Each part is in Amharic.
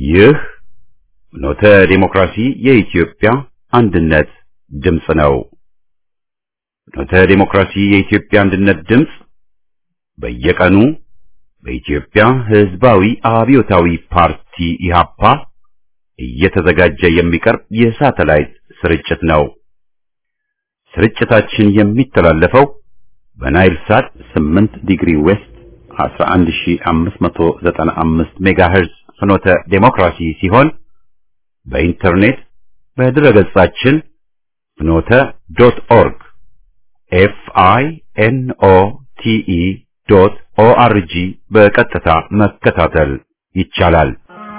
ይህ ኖተ ዴሞክራሲ የኢትዮጵያ አንድነት ድምፅ ነው። ኖተ ዴሞክራሲ የኢትዮጵያ አንድነት ድምፅ በየቀኑ በኢትዮጵያ ሕዝባዊ አብዮታዊ ፓርቲ ኢህአፓ እየተዘጋጀ የሚቀርብ የሳተላይት ስርጭት ነው። ስርጭታችን የሚተላለፈው በናይል ሳት 8 ዲግሪ ዌስት 11595 ሜጋሄርዝ ፍኖተ ዴሞክራሲ ሲሆን በኢንተርኔት በድረገጻችን ፍኖተ ዶት ኦርግ ኤፍ አይ ኤን ኦ ቲ ኢ ዶት ኦ አር ጂ በቀጥታ መከታተል ይቻላል።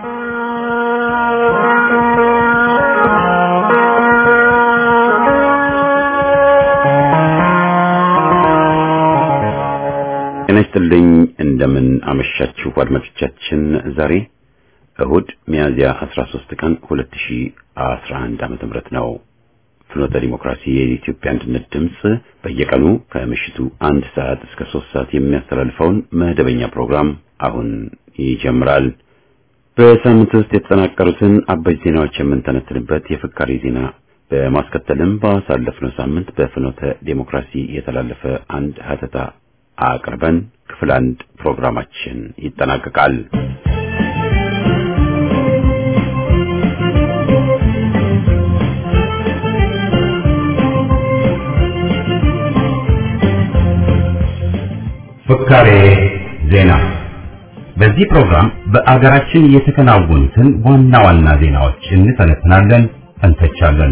ጤና ይስጥልኝ። እንደምን አመሻችሁ አድማጮቻችን። ዛሬ እሁድ ሚያዝያ 13 ቀን 2011 ዓመተ ምህረት ነው። ፍኖተ ዲሞክራሲ የኢትዮጵያ አንድነት ድምፅ በየቀኑ ከምሽቱ አንድ ሰዓት እስከ ሶስት ሰዓት የሚያስተላልፈውን መደበኛ ፕሮግራም አሁን ይጀምራል። በሳምንት ውስጥ የተጠናቀሩትን አበይት ዜናዎች የምንተነትንበት የፍካሪ ዜና በማስከተልም ባሳለፍነው ሳምንት በፍኖተ ዲሞክራሲ የተላለፈ አንድ ሀተታ አቅርበን ክፍል አንድ ፕሮግራማችን ይጠናቀቃል። ፍካሬ ዜና። በዚህ ፕሮግራም በአገራችን የተከናወኑትን ዋና ዋና ዜናዎች እንተነትናለን፣ እንተቻለን።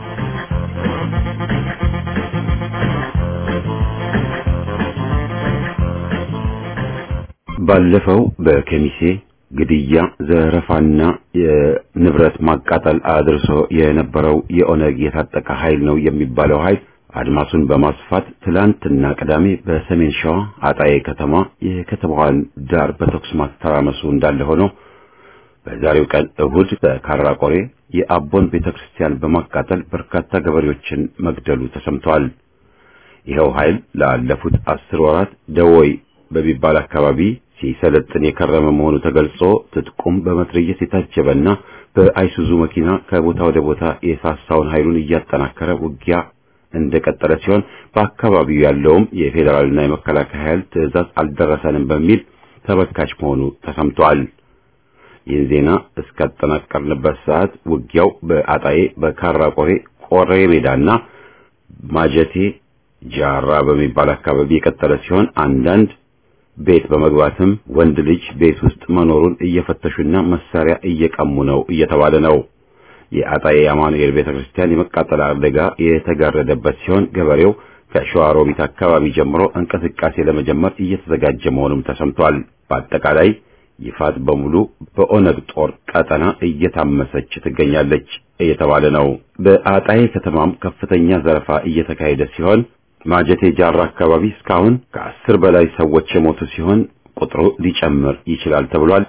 ባለፈው በከሚሴ ግድያ፣ ዘረፋና የንብረት ማቃጠል አድርሶ የነበረው የኦነግ የታጠቀ ኃይል ነው የሚባለው ኃይል አድማሱን በማስፋት ትላንትና ቅዳሜ በሰሜን ሸዋ አጣዬ ከተማ የከተማዋን ዳር በተኩስ ማተራመሱ እንዳለ ሆኖ በዛሬው ቀን እሁድ በካራቆሬ የአቦን ቤተክርስቲያን በማቃጠል በርካታ ገበሬዎችን መግደሉ ተሰምቷል። ይኸው ኃይል ላለፉት አስር ወራት ደወይ በሚባል አካባቢ ሲሰለጥን የከረመ መሆኑ ተገልጾ ትጥቁም በመትረየስ የታጀበና በአይሱዙ መኪና ከቦታ ወደ ቦታ የሳሳውን ኃይሉን እያጠናከረ ውጊያ እንደቀጠለ ሲሆን በአካባቢው ያለውም የፌዴራልና የመከላከያ ኃይል ትዕዛዝ አልደረሰንም በሚል ተበካች መሆኑ ተሰምቷል። ይህን ዜና እስካጠናቀርንበት ሰዓት ውጊያው በአጣዬ፣ በካራ ቆሬ፣ ቆሬ ሜዳና ማጀቴ ጃራ በሚባል አካባቢ የቀጠለ ሲሆን አንዳንድ ቤት በመግባትም ወንድ ልጅ ቤት ውስጥ መኖሩን እየፈተሹና መሳሪያ እየቀሙ ነው እየተባለ ነው። የአጣዬ አማኑኤል ቤተክርስቲያን የመቃጠል አደጋ የተጋረደበት ሲሆን ገበሬው ከሸዋሮቢት አካባቢ ጀምሮ እንቅስቃሴ ለመጀመር እየተዘጋጀ መሆኑም ተሰምቷል። በአጠቃላይ ይፋት በሙሉ በኦነግ ጦር ቀጠና እየታመሰች ትገኛለች እየተባለ ነው። በአጣዬ ከተማም ከፍተኛ ዘረፋ እየተካሄደ ሲሆን ማጀቴ ጃራ አካባቢ እስካሁን ከአስር በላይ ሰዎች የሞቱ ሲሆን ቁጥሩ ሊጨምር ይችላል ተብሏል።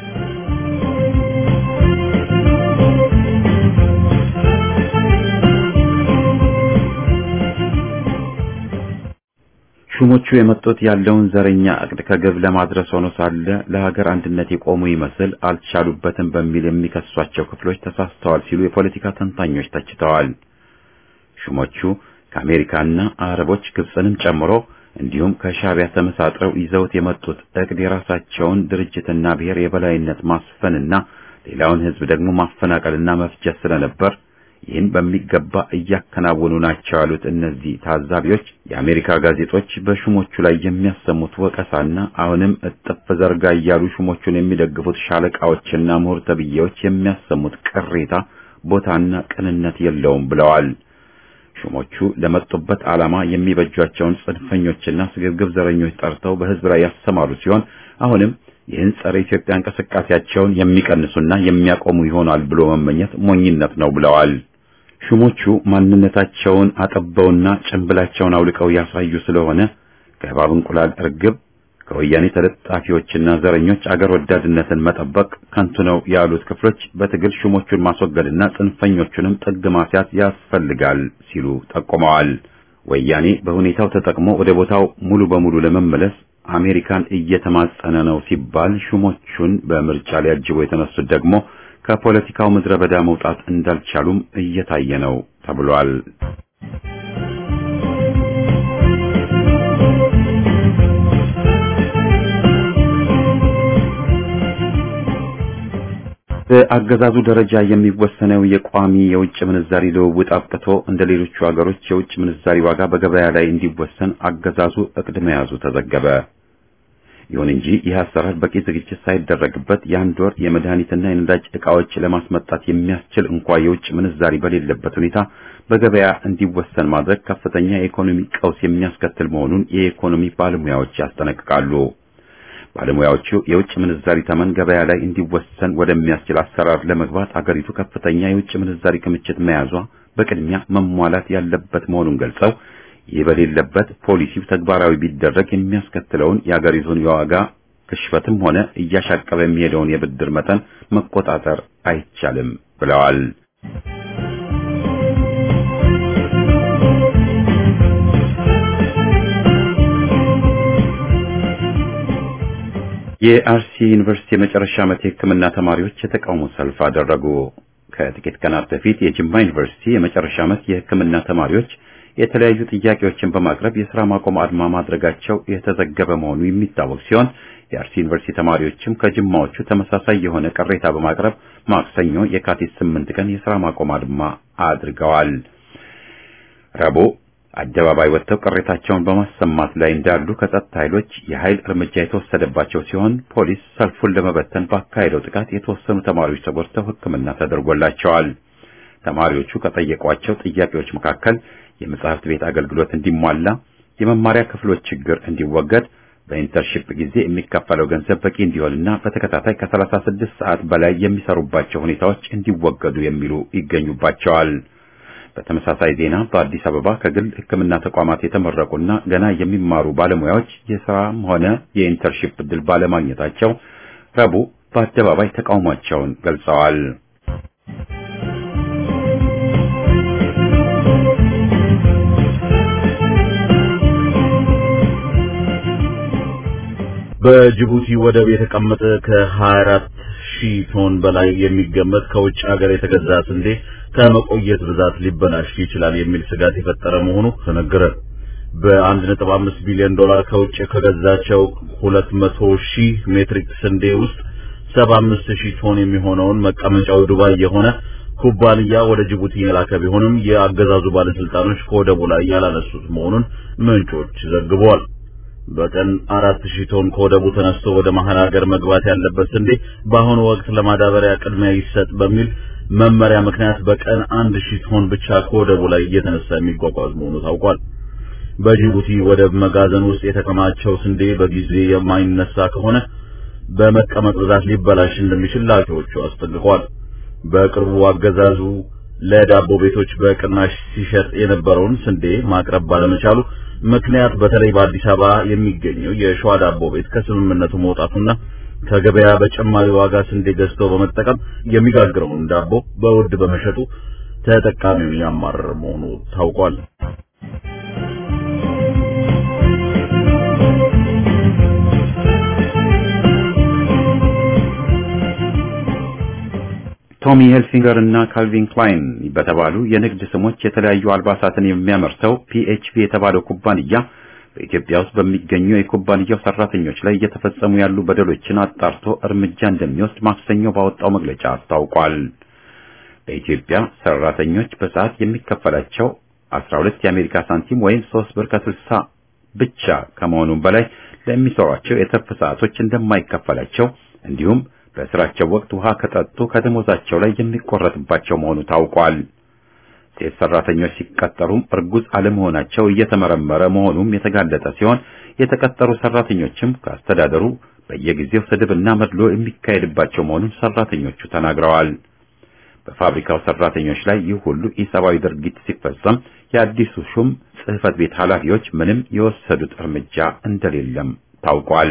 ሹሞቹ የመጡት ያለውን ዘረኛ እቅድ ከግብ ለማድረስ ሆኖ ሳለ ለሀገር አንድነት የቆሙ ይመስል አልቻሉበትም በሚል የሚከሷቸው ክፍሎች ተሳስተዋል ሲሉ የፖለቲካ ተንታኞች ተችተዋል። ሹሞቹ ከአሜሪካና አረቦች ግብፅንም ጨምሮ እንዲሁም ከሻዕቢያ ተመሳጥረው ይዘውት የመጡት እቅድ የራሳቸውን ድርጅትና ብሔር የበላይነት ማስፈንና ሌላውን ሕዝብ ደግሞ ማፈናቀልና መፍጀት ስለነበር ይህን በሚገባ እያከናወኑ ናቸው ያሉት እነዚህ ታዛቢዎች የአሜሪካ ጋዜጦች በሹሞቹ ላይ የሚያሰሙት ወቀሳና አሁንም እጥፍ ዘርጋ እያሉ ሹሞቹን የሚደግፉት ሻለቃዎችና ምሁር ተብዬዎች የሚያሰሙት ቅሬታ ቦታና ቅንነት የለውም ብለዋል። ሹሞቹ ለመጡበት ዓላማ የሚበጇቸውን ጽንፈኞችና ስግብግብ ዘረኞች ጠርተው በሕዝብ ላይ ያሰማሩ ሲሆን አሁንም ይህን ጸረ ኢትዮጵያ እንቅስቃሴያቸውን የሚቀንሱና የሚያቆሙ ይሆናል ብሎ መመኘት ሞኝነት ነው ብለዋል። ሹሞቹ ማንነታቸውን አጠበውና ጭንብላቸውን አውልቀው ያሳዩ ስለሆነ ከእባብ እንቁላል እርግብ ከወያኔ ተለጣፊዎችና ዘረኞች አገር ወዳድነትን መጠበቅ ከንቱ ነው ያሉት ክፍሎች በትግል ሹሞቹን ማስወገድና ጽንፈኞቹንም ጥግ ማስያዝ ያስፈልጋል ሲሉ ጠቁመዋል። ወያኔ በሁኔታው ተጠቅሞ ወደ ቦታው ሙሉ በሙሉ ለመመለስ አሜሪካን እየተማጸነ ነው ሲባል ሹሞቹን በምርጫ ሊያጅቡ የተነሱት ደግሞ ከፖለቲካው ምድረ በዳ መውጣት እንዳልቻሉም እየታየ ነው ተብሏል። በአገዛዙ ደረጃ የሚወሰነው የቋሚ የውጭ ምንዛሪ ልውውጥ አብቅቶ እንደ ሌሎቹ ሀገሮች የውጭ ምንዛሪ ዋጋ በገበያ ላይ እንዲወሰን አገዛዙ እቅድ መያዙ ተዘገበ። ይሁን እንጂ ይህ አሰራር በቂ ዝግጅት ሳይደረግበት የአንድ ወር የመድኃኒትና የነዳጅ ዕቃዎች ለማስመጣት የሚያስችል እንኳ የውጭ ምንዛሪ በሌለበት ሁኔታ በገበያ እንዲወሰን ማድረግ ከፍተኛ የኢኮኖሚ ቀውስ የሚያስከትል መሆኑን የኢኮኖሚ ባለሙያዎች ያስጠነቅቃሉ። ባለሙያዎቹ የውጭ ምንዛሪ ተመን ገበያ ላይ እንዲወሰን ወደሚያስችል አሰራር ለመግባት አገሪቱ ከፍተኛ የውጭ ምንዛሪ ክምችት መያዟ በቅድሚያ መሟላት ያለበት መሆኑን ገልጸው ይህ በሌለበት ፖሊሲው ተግባራዊ ቢደረግ የሚያስከትለውን የአገሪቱን የዋጋ ግሽበትም ሆነ እያሻቀበ የሚሄደውን የብድር መጠን መቆጣጠር አይቻልም ብለዋል። የአርሲ ዩኒቨርሲቲ የመጨረሻ ዓመት የሕክምና ተማሪዎች የተቃውሞ ሰልፍ አደረጉ። ከጥቂት ቀናት በፊት የጅማ ዩኒቨርሲቲ የመጨረሻ ዓመት የሕክምና ተማሪዎች የተለያዩ ጥያቄዎችን በማቅረብ የሥራ ማቆም አድማ ማድረጋቸው የተዘገበ መሆኑ የሚታወቅ ሲሆን የአርሲ ዩኒቨርሲቲ ተማሪዎችም ከጅማዎቹ ተመሳሳይ የሆነ ቅሬታ በማቅረብ ማክሰኞ የካቲት ስምንት ቀን የሥራ ማቆም አድማ አድርገዋል። ረቡዕ አደባባይ ወጥተው ቅሬታቸውን በማሰማት ላይ እንዳሉ ከጸጥታ ኃይሎች የኃይል እርምጃ የተወሰደባቸው ሲሆን ፖሊስ ሰልፉን ለመበተን ባካሄደው ጥቃት የተወሰኑ ተማሪዎች ተጎድተው ሕክምና ተደርጎላቸዋል። ተማሪዎቹ ከጠየቋቸው ጥያቄዎች መካከል የመጽሐፍት ቤት አገልግሎት እንዲሟላ፣ የመማሪያ ክፍሎች ችግር እንዲወገድ፣ በኢንተርሺፕ ጊዜ የሚከፈለው ገንዘብ በቂ እንዲሆንና በተከታታይ ከ36 ሰዓት በላይ የሚሰሩባቸው ሁኔታዎች እንዲወገዱ የሚሉ ይገኙባቸዋል። በተመሳሳይ ዜና በአዲስ አበባ ከግል ሕክምና ተቋማት የተመረቁና ገና የሚማሩ ባለሙያዎች የሥራም ሆነ የኢንተርሺፕ ዕድል ባለማግኘታቸው ረቡዕ በአደባባይ ተቃውሟቸውን ገልጸዋል። በጅቡቲ ወደብ የተቀመጠ ከ24 ሺህ ቶን በላይ የሚገመት ከውጭ ሀገር የተገዛ ስንዴ ከመቆየት ብዛት ሊበላሽ ይችላል የሚል ስጋት የፈጠረ መሆኑ ተነገረ። በ1.5 ቢሊዮን ዶላር ከውጭ ከገዛቸው 200 ሺህ ሜትሪክ ስንዴ ውስጥ 75 ሺህ ቶን የሚሆነውን መቀመጫው ዱባይ የሆነ ኩባንያ ወደ ጅቡቲ የላከ ቢሆንም የአገዛዙ ባለስልጣኖች ከወደቡ ላይ ያላነሱት መሆኑን ምንጮች ዘግበዋል። በቀን አራት ሺህ ቶን ከወደቡ ተነስቶ ወደ መሀል ሀገር መግባት ያለበት ስንዴ በአሁኑ ወቅት ለማዳበሪያ ቅድሚያ ይሰጥ በሚል መመሪያ ምክንያት በቀን አንድ ሺህ ቶን ብቻ ከወደቡ ላይ እየተነሳ የሚጓጓዝ መሆኑ ታውቋል። በጅቡቲ ወደብ መጋዘን ውስጥ የተከማቸው ስንዴ በጊዜ የማይነሳ ከሆነ በመቀመጥ ብዛት ሊበላሽ እንደሚችል ላኪዎቹ አስጠንቅቀዋል። በቅርቡ አገዛዙ ለዳቦ ቤቶች በቅናሽ ሲሸጥ የነበረውን ስንዴ ማቅረብ ባለመቻሉ ምክንያት በተለይ በአዲስ አበባ የሚገኘው የሸዋ ዳቦ ቤት ከስምምነቱ መውጣቱና ከገበያ በጨማሪ ዋጋ ስንዴ ገዝቶ በመጠቀም የሚጋግረውን ዳቦ በውድ በመሸጡ ተጠቃሚውን ያማረረ መሆኑ ታውቋል። ቶሚ ሄልሲንገር እና ካልቪን ክላይን በተባሉ የንግድ ስሞች የተለያዩ አልባሳትን የሚያመርተው ፒኤችፒ የተባለው ኩባንያ በኢትዮጵያ ውስጥ በሚገኙ የኩባንያው ሰራተኞች ላይ እየተፈጸሙ ያሉ በደሎችን አጣርቶ እርምጃ እንደሚወስድ ማክሰኞ ባወጣው መግለጫ አስታውቋል። በኢትዮጵያ ሰራተኞች በሰዓት የሚከፈላቸው 12 የአሜሪካ ሳንቲም ወይም 3 ብር ከ60 ብቻ ከመሆኑም በላይ ለሚሰሯቸው የትርፍ ሰዓቶች እንደማይከፈላቸው እንዲሁም በስራቸው ወቅት ውሃ ከጠጡ ከደሞዛቸው ላይ የሚቆረጥባቸው መሆኑ ታውቋል። ሴት ሰራተኞች ሲቀጠሩም እርጉዝ አለመሆናቸው እየተመረመረ መሆኑም የተጋለጠ ሲሆን የተቀጠሩ ሰራተኞችም ከአስተዳደሩ በየጊዜው ስድብና መድሎ የሚካሄድባቸው መሆኑን ሰራተኞቹ ተናግረዋል። በፋብሪካው ሰራተኞች ላይ ይህ ሁሉ ኢሰብአዊ ድርጊት ሲፈጸም የአዲሱ ሹም ጽሕፈት ቤት ኃላፊዎች ምንም የወሰዱት እርምጃ እንደሌለም ታውቋል።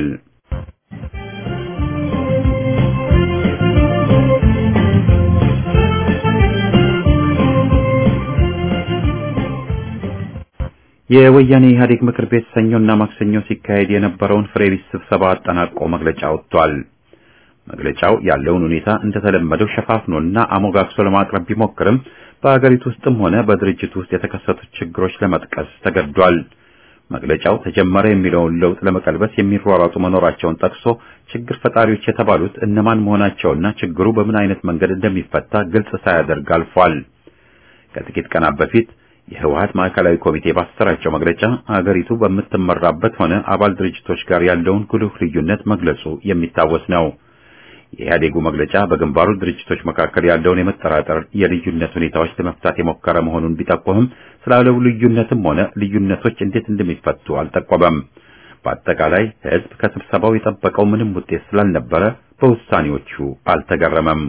የወያኔ ኢህአዴግ ምክር ቤት ሰኞና ማክሰኞ ሲካሄድ የነበረውን ፍሬ ቢስ ስብሰባ አጠናቆ መግለጫ ወጥቷል። መግለጫው ያለውን ሁኔታ እንደተለመደው ሸፋፍኖና አሞጋግሶ ለማቅረብ ቢሞክርም በአገሪቱ ውስጥም ሆነ በድርጅቱ ውስጥ የተከሰቱት ችግሮች ለመጥቀስ ተገዷል። መግለጫው ተጀመረ የሚለውን ለውጥ ለመቀልበስ የሚሯሯጡ መኖራቸውን ጠቅሶ ችግር ፈጣሪዎች የተባሉት እነማን መሆናቸውና ችግሩ በምን አይነት መንገድ እንደሚፈታ ግልጽ ሳያደርግ አልፏል። ከጥቂት ቀናት በፊት የህወሀት ማዕከላዊ ኮሚቴ ባሰራጨው መግለጫ አገሪቱ በምትመራበት ሆነ አባል ድርጅቶች ጋር ያለውን ጉልህ ልዩነት መግለጹ የሚታወስ ነው። የኢህአዴጉ መግለጫ በግንባሩ ድርጅቶች መካከል ያለውን የመጠራጠር የልዩነት ሁኔታዎች ለመፍታት የሞከረ መሆኑን ቢጠቆምም ስላለው ልዩነትም ሆነ ልዩነቶች እንዴት እንደሚፈቱ አልጠቆመም። በአጠቃላይ ህዝብ ከስብሰባው የጠበቀው ምንም ውጤት ስላልነበረ በውሳኔዎቹ አልተገረመም።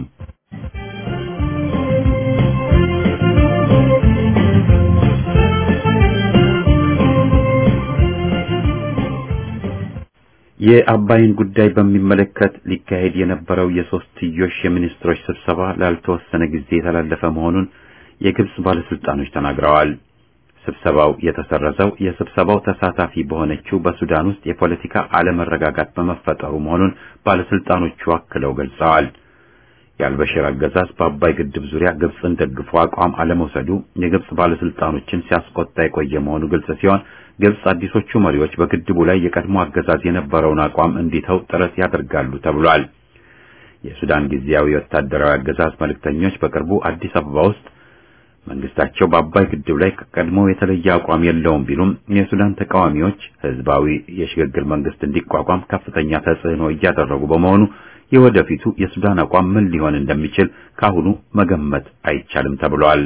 የአባይን ጉዳይ በሚመለከት ሊካሄድ የነበረው የሶስትዮሽ የሚኒስትሮች ስብሰባ ላልተወሰነ ጊዜ የተላለፈ መሆኑን የግብጽ ባለስልጣኖች ተናግረዋል። ስብሰባው የተሰረዘው የስብሰባው ተሳታፊ በሆነችው በሱዳን ውስጥ የፖለቲካ አለመረጋጋት በመፈጠሩ መሆኑን ባለስልጣኖቹ አክለው ገልጸዋል። የአልበሽር አገዛዝ በአባይ ግድብ ዙሪያ ግብጽን ደግፎ አቋም አለመውሰዱ የግብጽ ባለስልጣኖችን ሲያስቆጣ የቆየ መሆኑ ግልጽ ሲሆን ግብጽ አዲሶቹ መሪዎች በግድቡ ላይ የቀድሞ አገዛዝ የነበረውን አቋም እንዲተው ጥረት ያደርጋሉ ተብሏል። የሱዳን ጊዜያዊ ወታደራዊ አገዛዝ መልእክተኞች በቅርቡ አዲስ አበባ ውስጥ መንግስታቸው በአባይ ግድብ ላይ ከቀድሞ የተለየ አቋም የለውም ቢሉም የሱዳን ተቃዋሚዎች ህዝባዊ የሽግግር መንግስት እንዲቋቋም ከፍተኛ ተጽዕኖ እያደረጉ በመሆኑ የወደፊቱ የሱዳን አቋም ምን ሊሆን እንደሚችል ካሁኑ መገመት አይቻልም ተብሏል።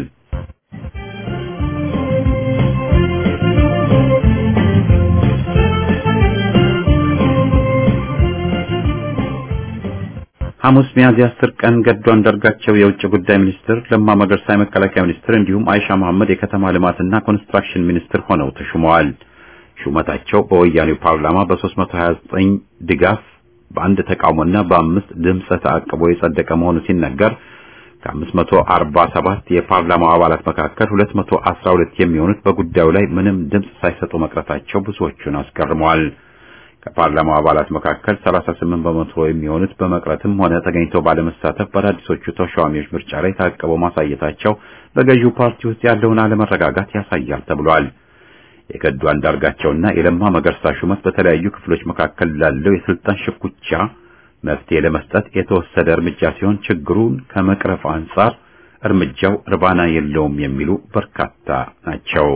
ሐሙስ ሚያዝያ 10 ቀን ገዱ አንዳርጋቸው የውጭ ጉዳይ ሚኒስትር፣ ለማ መገርሳ የመከላከያ ሚኒስትር እንዲሁም አይሻ መሐመድ የከተማ ልማትና ኮንስትራክሽን ሚኒስትር ሆነው ተሹመዋል። ሹመታቸው በወያኔው ፓርላማ በ329 ድጋፍ በአንድ ተቃውሞና በአምስት ድምፀ ተአቅቦ የጸደቀ መሆኑ ሲነገር ከ547 የፓርላማው አባላት መካከል 212 የሚሆኑት በጉዳዩ ላይ ምንም ድምፅ ሳይሰጡ መቅረታቸው ብዙዎቹን አስገርመዋል። ከፓርላማው አባላት መካከል 38 በመቶ የሚሆኑት በመቅረትም ሆነ ተገኝተው ባለመሳተፍ በአዳዲሶቹ ተሿሚዎች ምርጫ ላይ ታቅበው ማሳየታቸው በገዢው ፓርቲ ውስጥ ያለውን አለመረጋጋት ያሳያል ተብሏል። የገዱ አንዳርጋቸውና የለማ መገርሳ ሹመት በተለያዩ ክፍሎች መካከል ላለው የስልጣን ሽኩቻ መፍትሄ ለመስጠት የተወሰደ እርምጃ ሲሆን ችግሩን ከመቅረፍ አንጻር እርምጃው እርባና የለውም የሚሉ በርካታ ናቸው።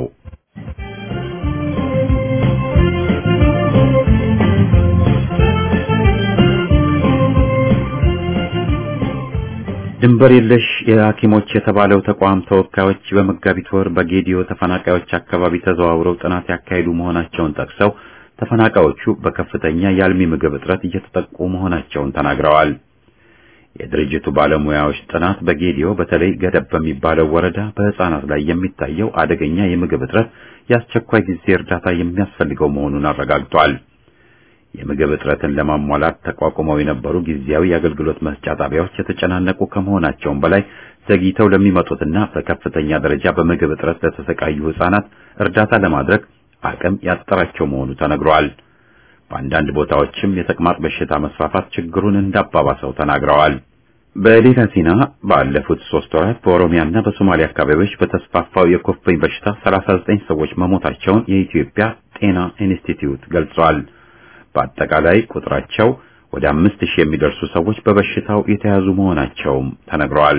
ድንበር የለሽ የሐኪሞች የተባለው ተቋም ተወካዮች በመጋቢት ወር በጌዲዮ ተፈናቃዮች አካባቢ ተዘዋውረው ጥናት ያካሄዱ መሆናቸውን ጠቅሰው ተፈናቃዮቹ በከፍተኛ የአልሚ ምግብ እጥረት እየተጠቁ መሆናቸውን ተናግረዋል። የድርጅቱ ባለሙያዎች ጥናት በጌዲዮ በተለይ ገደብ በሚባለው ወረዳ በሕፃናት ላይ የሚታየው አደገኛ የምግብ እጥረት የአስቸኳይ ጊዜ እርዳታ የሚያስፈልገው መሆኑን አረጋግጧል። የምግብ እጥረትን ለማሟላት ተቋቁመው የነበሩ ጊዜያዊ የአገልግሎት መስጫ ጣቢያዎች የተጨናነቁ ከመሆናቸውም በላይ ዘግይተው ለሚመጡትና በከፍተኛ ደረጃ በምግብ እጥረት ለተሰቃዩ ሕፃናት እርዳታ ለማድረግ አቅም ያጠራቸው መሆኑ ተነግሯል። በአንዳንድ ቦታዎችም የተቅማጥ በሽታ መስፋፋት ችግሩን እንዳባባሰው ተናግረዋል። በሌላ ዜና ባለፉት ሶስት ወራት በኦሮሚያና በሶማሊያ አካባቢዎች በተስፋፋው የኩፍኝ በሽታ 39 ሰዎች መሞታቸውን የኢትዮጵያ ጤና ኢንስቲትዩት ገልጿል። በአጠቃላይ ቁጥራቸው ወደ አምስት ሺህ የሚደርሱ ሰዎች በበሽታው የተያዙ መሆናቸውም ተነግረዋል።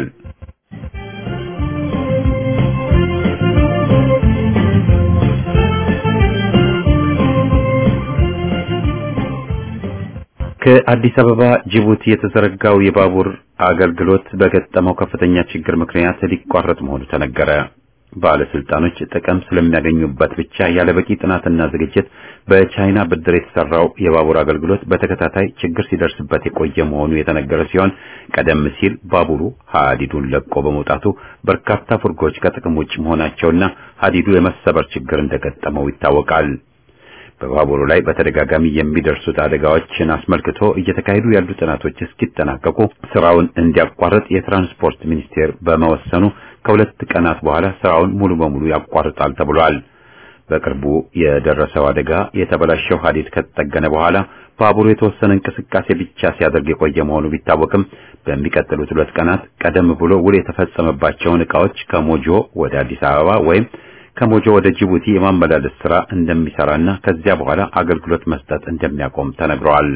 ከአዲስ አበባ ጅቡቲ የተዘረጋው የባቡር አገልግሎት በገጠመው ከፍተኛ ችግር ምክንያት ሊቋረጥ መሆኑ ተነገረ። ባለስልጣኖች ጥቅም ስለሚያገኙበት ብቻ ያለ በቂ ጥናትና ዝግጅት በቻይና ብድር የተሰራው የባቡር አገልግሎት በተከታታይ ችግር ሲደርስበት የቆየ መሆኑ የተነገረ ሲሆን ቀደም ሲል ባቡሩ ሀዲዱን ለቆ በመውጣቱ በርካታ ፉርጎች ከጥቅም ውጭ መሆናቸውና ሀዲዱ የመሰበር ችግር እንደገጠመው ይታወቃል። በባቡሩ ላይ በተደጋጋሚ የሚደርሱት አደጋዎችን አስመልክቶ እየተካሄዱ ያሉ ጥናቶች እስኪጠናቀቁ ስራውን እንዲያቋርጥ የትራንስፖርት ሚኒስቴር በመወሰኑ ከሁለት ቀናት በኋላ ስራውን ሙሉ በሙሉ ያቋርጣል ተብሏል። በቅርቡ የደረሰው አደጋ የተበላሸው ሐዲድ ከተጠገነ በኋላ ባቡሩ የተወሰነ እንቅስቃሴ ብቻ ሲያደርግ የቆየ መሆኑ ቢታወቅም በሚቀጥሉት ሁለት ቀናት ቀደም ብሎ ውል የተፈጸመባቸውን ዕቃዎች ከሞጆ ወደ አዲስ አበባ ወይም ከሞጆ ወደ ጅቡቲ የማመላለስ ስራ እንደሚሰራና ከዚያ በኋላ አገልግሎት መስጠት እንደሚያቆም ተነግሯል።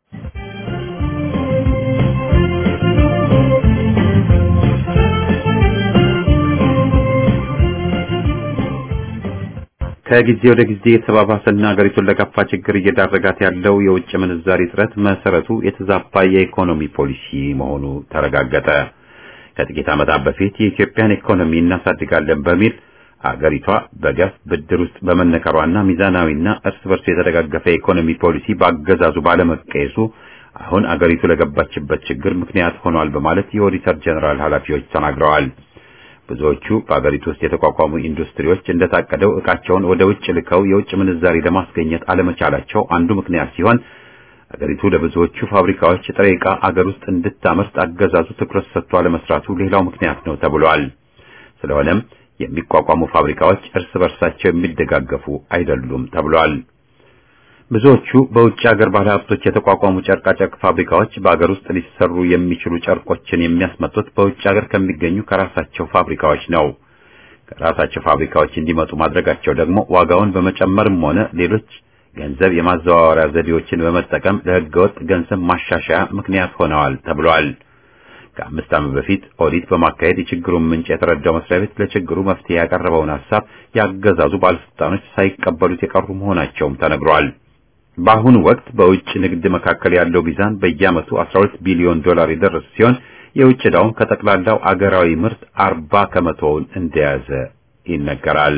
ከጊዜ ወደ ጊዜ የተባባሰና ሀገሪቱን ለከፋ ችግር እየዳረጋት ያለው የውጭ ምንዛሪ እጥረት መሰረቱ የተዛባ የኢኮኖሚ ፖሊሲ መሆኑ ተረጋገጠ። ከጥቂት ዓመታት በፊት የኢትዮጵያን ኢኮኖሚ እናሳድጋለን በሚል አገሪቷ በገፍ ብድር ውስጥ በመነከሯና ሚዛናዊና እርስ በርስ የተደጋገፈ የኢኮኖሚ ፖሊሲ በአገዛዙ ባለመቀየሱ አሁን አገሪቱ ለገባችበት ችግር ምክንያት ሆኗል በማለት የኦዲተር ጀነራል ኃላፊዎች ተናግረዋል። ብዙዎቹ በአገሪቱ ውስጥ የተቋቋሙ ኢንዱስትሪዎች እንደታቀደው ዕቃቸውን ወደ ውጭ ልከው የውጭ ምንዛሪ ለማስገኘት አለመቻላቸው አንዱ ምክንያት ሲሆን አገሪቱ ለብዙዎቹ ፋብሪካዎች ጥሬ ዕቃ አገር ውስጥ እንድታመርት አገዛዙ ትኩረት ሰጥቶ አለመስራቱ ሌላው ምክንያት ነው ተብሏል። ስለሆነም የሚቋቋሙ ፋብሪካዎች እርስ በርሳቸው የሚደጋገፉ አይደሉም ተብሏል። ብዙዎቹ በውጭ ሀገር ባለሀብቶች የተቋቋሙ ጨርቃጨርቅ ፋብሪካዎች በአገር ውስጥ ሊሰሩ የሚችሉ ጨርቆችን የሚያስመጡት በውጭ ሀገር ከሚገኙ ከራሳቸው ፋብሪካዎች ነው። ከራሳቸው ፋብሪካዎች እንዲመጡ ማድረጋቸው ደግሞ ዋጋውን በመጨመርም ሆነ ሌሎች ገንዘብ የማዘዋወሪያ ዘዴዎችን በመጠቀም ለሕገወጥ ገንዘብ ማሻሻያ ምክንያት ሆነዋል ተብሏል። ከአምስት ዓመት በፊት ኦዲት በማካሄድ የችግሩን ምንጭ የተረዳው መስሪያ ቤት ለችግሩ መፍትሄ ያቀረበውን ሀሳብ ያገዛዙ ባለስልጣኖች ሳይቀበሉት የቀሩ መሆናቸውም ተነግሯል። በአሁኑ ወቅት በውጭ ንግድ መካከል ያለው ሚዛን በየዓመቱ 12 ቢሊዮን ዶላር የደረሰ ሲሆን የውጭ ዕዳውም ከጠቅላላው አገራዊ ምርት 40 ከመቶውን እንደያዘ ይነገራል።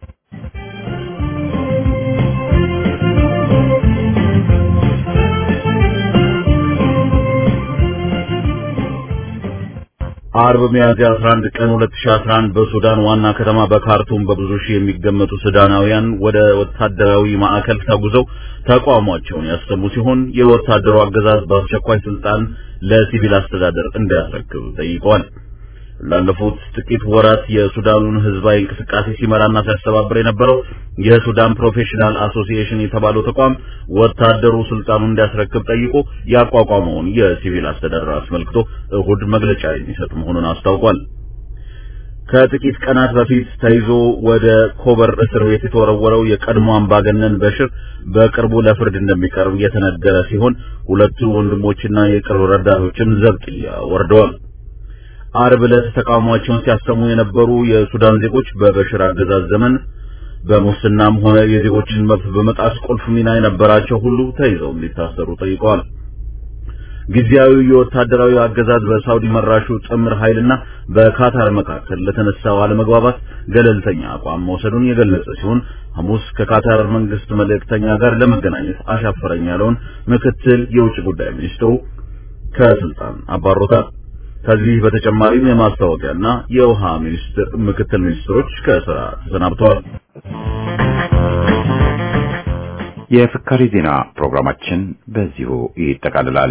አርብ ሚያዝያ 11 ቀን 2011 በሱዳን ዋና ከተማ በካርቱም በብዙ ሺህ የሚገመቱ ሱዳናውያን ወደ ወታደራዊ ማዕከል ተጉዘው ተቋሟቸውን ያሰሙ ሲሆን የወታደሩ አገዛዝ በአስቸኳይ ስልጣን ለሲቪል አስተዳደር እንዲያስረክብ ጠይቀዋል። ላለፉት ጥቂት ወራት የሱዳኑን ህዝባዊ እንቅስቃሴ ሲመራና ሲያስተባብር የነበረው የሱዳን ፕሮፌሽናል አሶሲኤሽን የተባለው ተቋም ወታደሩ ስልጣኑን እንዲያስረክብ ጠይቆ ያቋቋመውን የሲቪል አስተዳደር አስመልክቶ እሁድ መግለጫ የሚሰጥ መሆኑን አስታውቋል። ከጥቂት ቀናት በፊት ተይዞ ወደ ኮበር እስር ቤት የተወረወረው የቀድሞ አምባገነን በሽር በቅርቡ ለፍርድ እንደሚቀርብ የተነገረ ሲሆን ሁለቱ ወንድሞችና የቅርብ ረዳቶችም ዘብጥያ ወርደዋል። አርብ ዕለት ተቃውሟቸውን ሲያሰሙ የነበሩ የሱዳን ዜጎች በበሽር አገዛዝ ዘመን በሙስናም ሆነ የዜጎችን መብት በመጣስ ቁልፍ ሚና የነበራቸው ሁሉ ተይዘው እንዲታሰሩ ጠይቀዋል። ጊዜያዊ የወታደራዊ አገዛዝ በሳውዲ መራሹ ጥምር ኃይልና በካታር መካከል ለተነሳው አለመግባባት ገለልተኛ አቋም መውሰዱን የገለጸ ሲሆን ሐሙስ ከካታር መንግስት መልእክተኛ ጋር ለመገናኘት አሻፈረኝ ያለውን ምክትል የውጭ ጉዳይ ሚኒስትሩ ከስልጣን አባሮታል። ከዚህ በተጨማሪም የማስታወቂያና የውሃ ሚኒስትር ምክትል ሚኒስትሮች ከስራ ተሰናብተዋል። የፍካሪ ዜና ፕሮግራማችን በዚሁ ይጠቃልላል።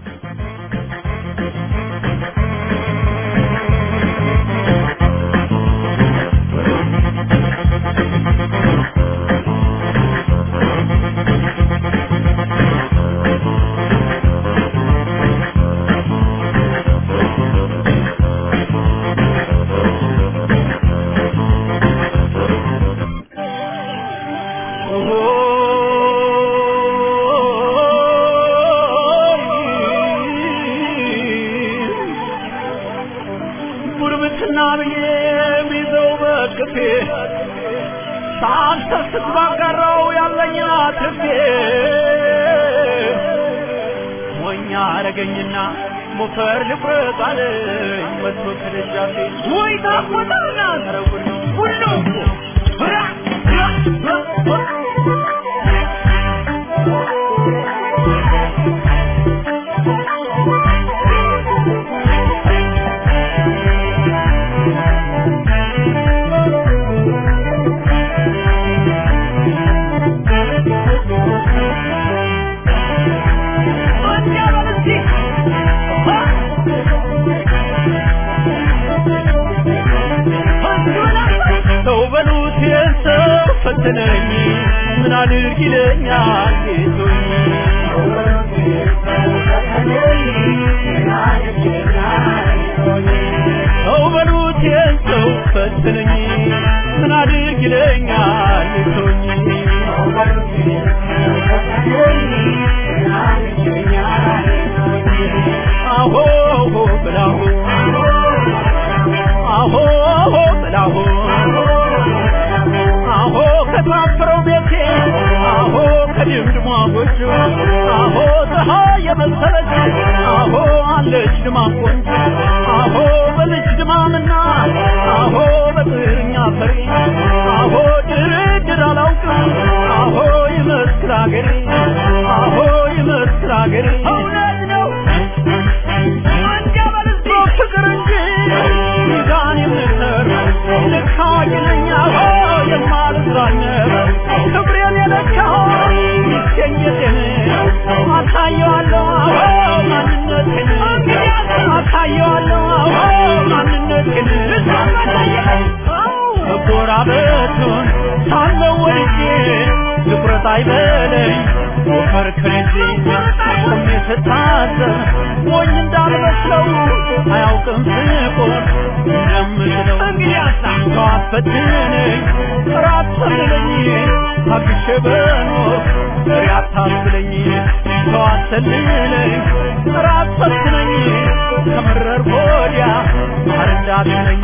አረገኝና ሞፈር ልቁረጥ አለኝ መጥቶ ከደጃፌ ወይ ታቆጣና ተረጉን ሁሉ ሰው በሉት የሰው ፈተነኝ ምን አድርግ ይለኛል ጌቶኝ ሰው በሉት ይህን ሰው ፈተነኝ ምን አድርግ ይለኛል ጌቶኝ አሆ ብላሁ አሆ ብላሁ አሆ ከታፈረው ቤቴ አሆ ከድምድሟ ጎጆ አሆ ፀሐይ የመሰለች አሆ አለች ድማ ቆንጆ አሆ በልጅ ድማምና አሆ በጥርኛ ፈሪ አሆ ድርድር አላውቅም አሆ ይመስል አገሬ አሆ ይመስል አገሬ እውነት ነው አንጀበል ፍቅር እንጂ ሚዛን የምሰር ልካ ይለኛ የማልዝራነር ክብሬን የለካው ሚስገኘቴን አሳየዋለሁ አዎ ማንነቴን አሳየዋለሁ አዎ ማንነቴን መጎራበቱን ሳለው ወድጄ ትኩረት አይበለኝ ወፈር ከልጄ ቆሜ ስታዘብ ሞኝ እንዳልመስለው አያውቅም ስቆም እንደምችለው ሰው አፈትነኝ ራት ሰልለኝ ታግሼ በኖር ፍሬ አታስብለኝ ሰው አሰልለኝ ራት ፈትነኝ ከመረር ወዲያ ማር እንዳትለኝ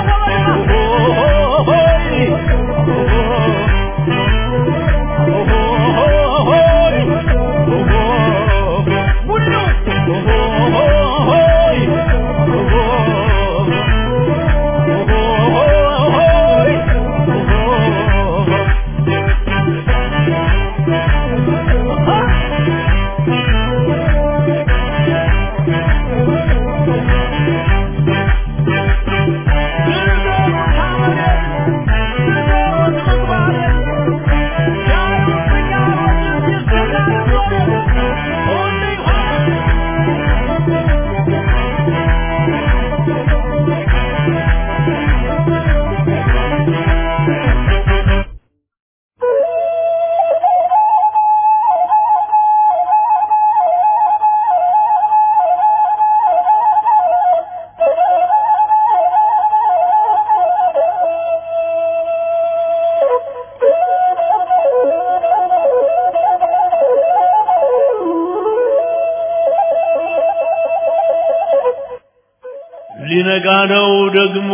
ሊነጋ ነው ደግሞ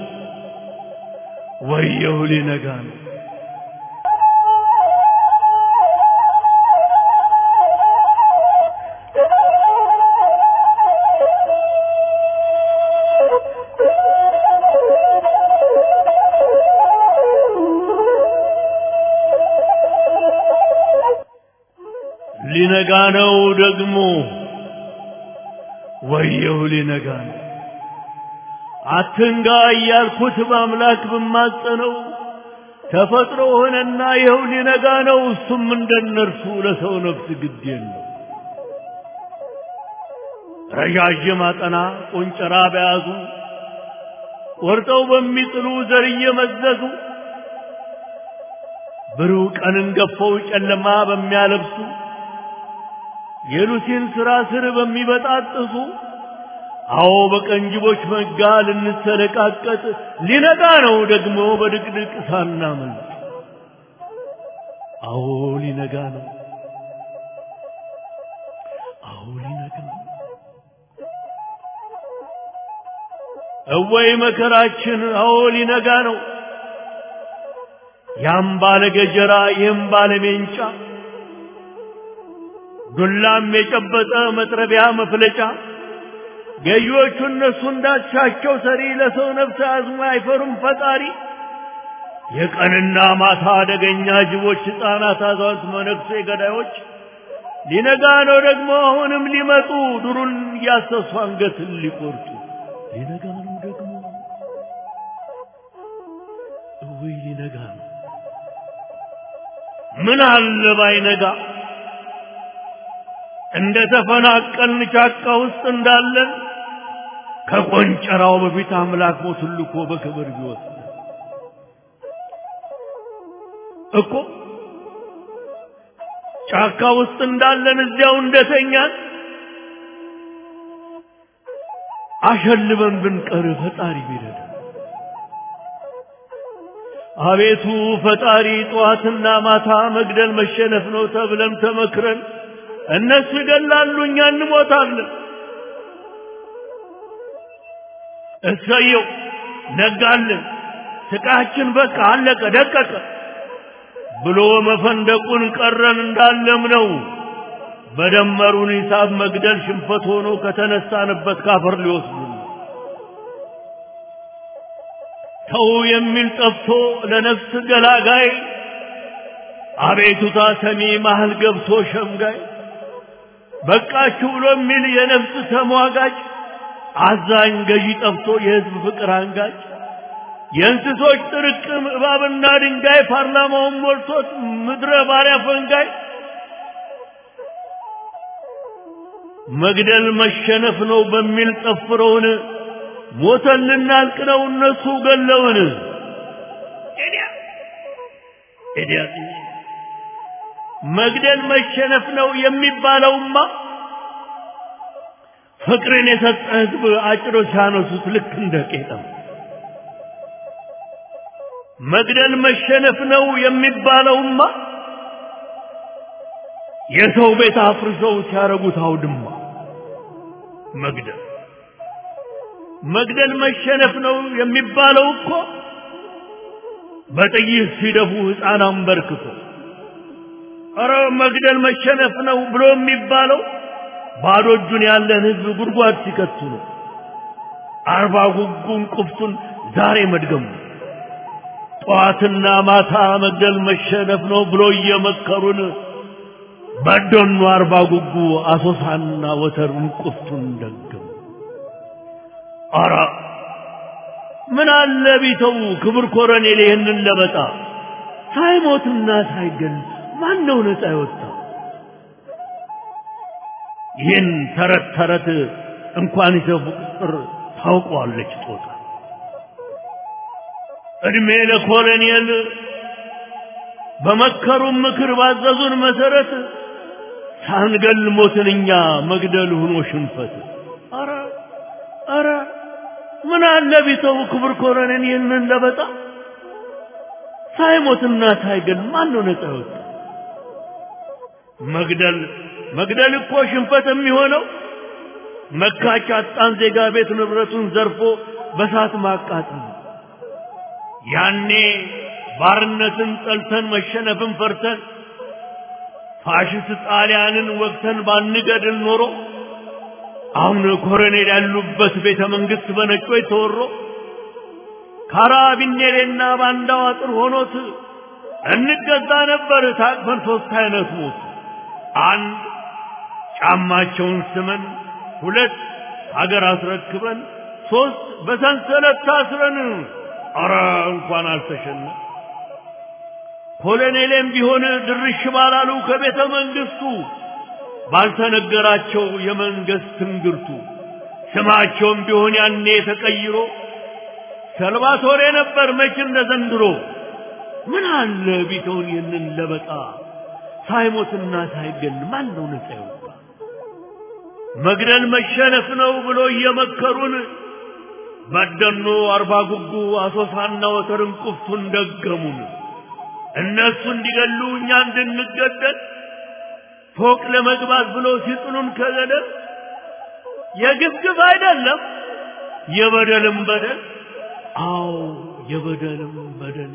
ወየው ሊነጋ ነው ሊነጋ ነው ደግሞ ወየው ሊነጋ ነው አትንጋ እያልኩት በአምላክ ብማጸነው ተፈጥሮ ሆነና ይኸው ሊነጋ ነው። እሱም እንደነርሱ ለሰው ነፍስ ግድ የለው። ረዣዥም አጠና ቆንጨራ በያዙ ቆርጠው በሚጥሉ ዘር እየመዘዙ ብሩህ ቀንን ገፈው ጨለማ በሚያለብሱ የሉሲን ስራ ስር በሚበጣጥሱ አዎ በቀንጅቦች መጋ ልንሰለቃቀጥ ሊነጋ ነው ደግሞ በድቅድቅ ሳናመልጥ። አዎ ሊነጋ ነው። አዎ ሊነጋ ነው። እወይ መከራችን! አዎ ሊነጋ ነው። ያም ባለ ገጀራ ይህም ባለ ሜንጫ ዱላም የጨበጠ መጥረቢያ መፍለጫ ገዢዎቹ እነሱ እንዳሻቸው ሰሪ ለሰው ነፍስ አዝሞ አይፈሩም ፈጣሪ። የቀንና ማታ አደገኛ ጅቦች፣ ሕፃናት፣ አዛውንት፣ መነኩሴ ገዳዮች ሊነጋ ነው ደግሞ አሁንም ሊመጡ ዱሩን እያሰሱ አንገትን ሊቆርጡ ሊነጋ ነው ደግሞ እውይ ሊነጋ ነው። ምን አለ ባይነጋ እንደ ተፈናቀልን ጫካ ውስጥ እንዳለን ከቆንጨራው በፊት አምላክ ሞቱን ልኮ በክብር ቢወስድ እኮ ጫካ ውስጥ እንዳለን እዚያው እንደተኛን አሸልበን ብንቀር ፈጣሪ ቢረዳ አቤቱ ፈጣሪ ጠዋትና ማታ መግደል መሸነፍ ነው ተብለን ተመክረን እነሱ ይገላሉ እኛ እንሞታለን እሰየው ነጋልን ስቃችን በቃ አለቀ ደቀቀ ብሎ መፈንደቁን ቀረን እንዳለም ነው በደመሩን ሂሳብ መግደል ሽንፈት ሆኖ ከተነሳንበት ካፈር ሊወስዱ ተው የሚል ጠፍቶ ለነፍስ ገላጋይ አቤቱታ ሰሚ መሃል ገብቶ ሸምጋይ በቃችሁ ብሎ የሚል የነፍስ ተሟጋጭ አዛኝ ገዢ ጠፍቶ የህዝብ ፍቅር አንጋጭ የእንስሶች ጥርቅም እባብና ድንጋይ ፓርላማውን ሞልቶት ምድረ ባሪያ ፈንጋይ መግደል መሸነፍ ነው በሚል ጠፍረውን ሞተን ልናልቅ ነው እነሱ ገለውን መግደል መሸነፍ ነው የሚባለውማ ፍቅርን የሰጠ ህዝብ አጭሮ ሲያነሱት ልክ እንደ ቄጠም መግደል መሸነፍ ነው የሚባለውማ የሰው ቤት አፍርሰው ሲያረጉት አውድማ መግደል መግደል መሸነፍ ነው የሚባለው እኮ በጥይት ሲደፉ ሕፃን አንበርክኮ ኧረ መግደል መሸነፍ ነው ብሎ የሚባለው ባዶ እጁን ያለን ህዝብ ጉድጓድ ሲከቱ ነው። አርባ ጉጉን ቁፍቱን ዛሬ መድገሙ ጠዋትና ማታ መግደል መሸነፍ ነው ብሎ እየመከሩን በዶኑ አርባ ጉጉ አሶሳና ወተሩን ቁፍቱን ደገሙ። አራ ምን አለ ቢተው ክብር ኮረኔል ይህንን ለበጣ ሳይሞትና ሳይገል ማን ነው ነፃ የወጣ? ይህን ተረት ተረት እንኳን ይዘፉ ቁጥር ታውቀዋለች ጦጣ። እድሜ ለኮሎኔል በመከሩን ምክር ባዘዙን መሰረት ሳንገል ሞትን እኛ መግደል ሆኖ ሽንፈት። አረ አረ ምን አለ ቢተው ክብር ኮሎኔል ይህንን ለበጣ ሳይሞትና ሳይገል ማን ነው ነፃ የወጣ? መግደል መግደል እኮ ሽንፈት የሚሆነው መካች አጣን ዜጋ ቤት ንብረቱን ዘርፎ በሳት ማቃጠል ነው። ያኔ ባርነትን ጠልተን መሸነፍን ፈርተን ፋሽስት ጣሊያንን ወቅተን ባንገድል ኖሮ አሁን ኮሎኔል ያሉበት ቤተ መንግስት በነጮች ተወሮ ካራቢኔሌና ባንዳው አጥር ሆኖት እንገዛ ነበር ታቅፈን ሶስት አይነት ሞት አንድ ጫማቸውን ስመን፣ ሁለት ሀገር አስረክበን፣ ሶስት በሰንሰለት ታስረን። አረ እንኳን አልተሸነ ኮሎኔሌም ቢሆን ድርሽ ባላሉ ከቤተ መንግስቱ ባልተነገራቸው የመንግስት ትንግርቱ ስማቸውም ቢሆን ያኔ ተቀይሮ ሰልቫቶሬ ነበር መች እንደ ዘንድሮ። ምን አለ ቢተውን ይህንን ለበጣ ሳይሞትና ሳይገል ማን ነው ነፃ የወጣ? መግደል መሸነፍ ነው ብሎ እየመከሩን በደኖ አርባ ጉጉ አሶሳና ወተርን ቁፍቱን ደገሙን። እነሱ እንዲገሉ እኛ እንድንገደል ፎቅ ለመግባት ብሎ ሲጥሉን ከገደል የግፍግፍ አይደለም የበደልም በደል አዎ የበደልም በደል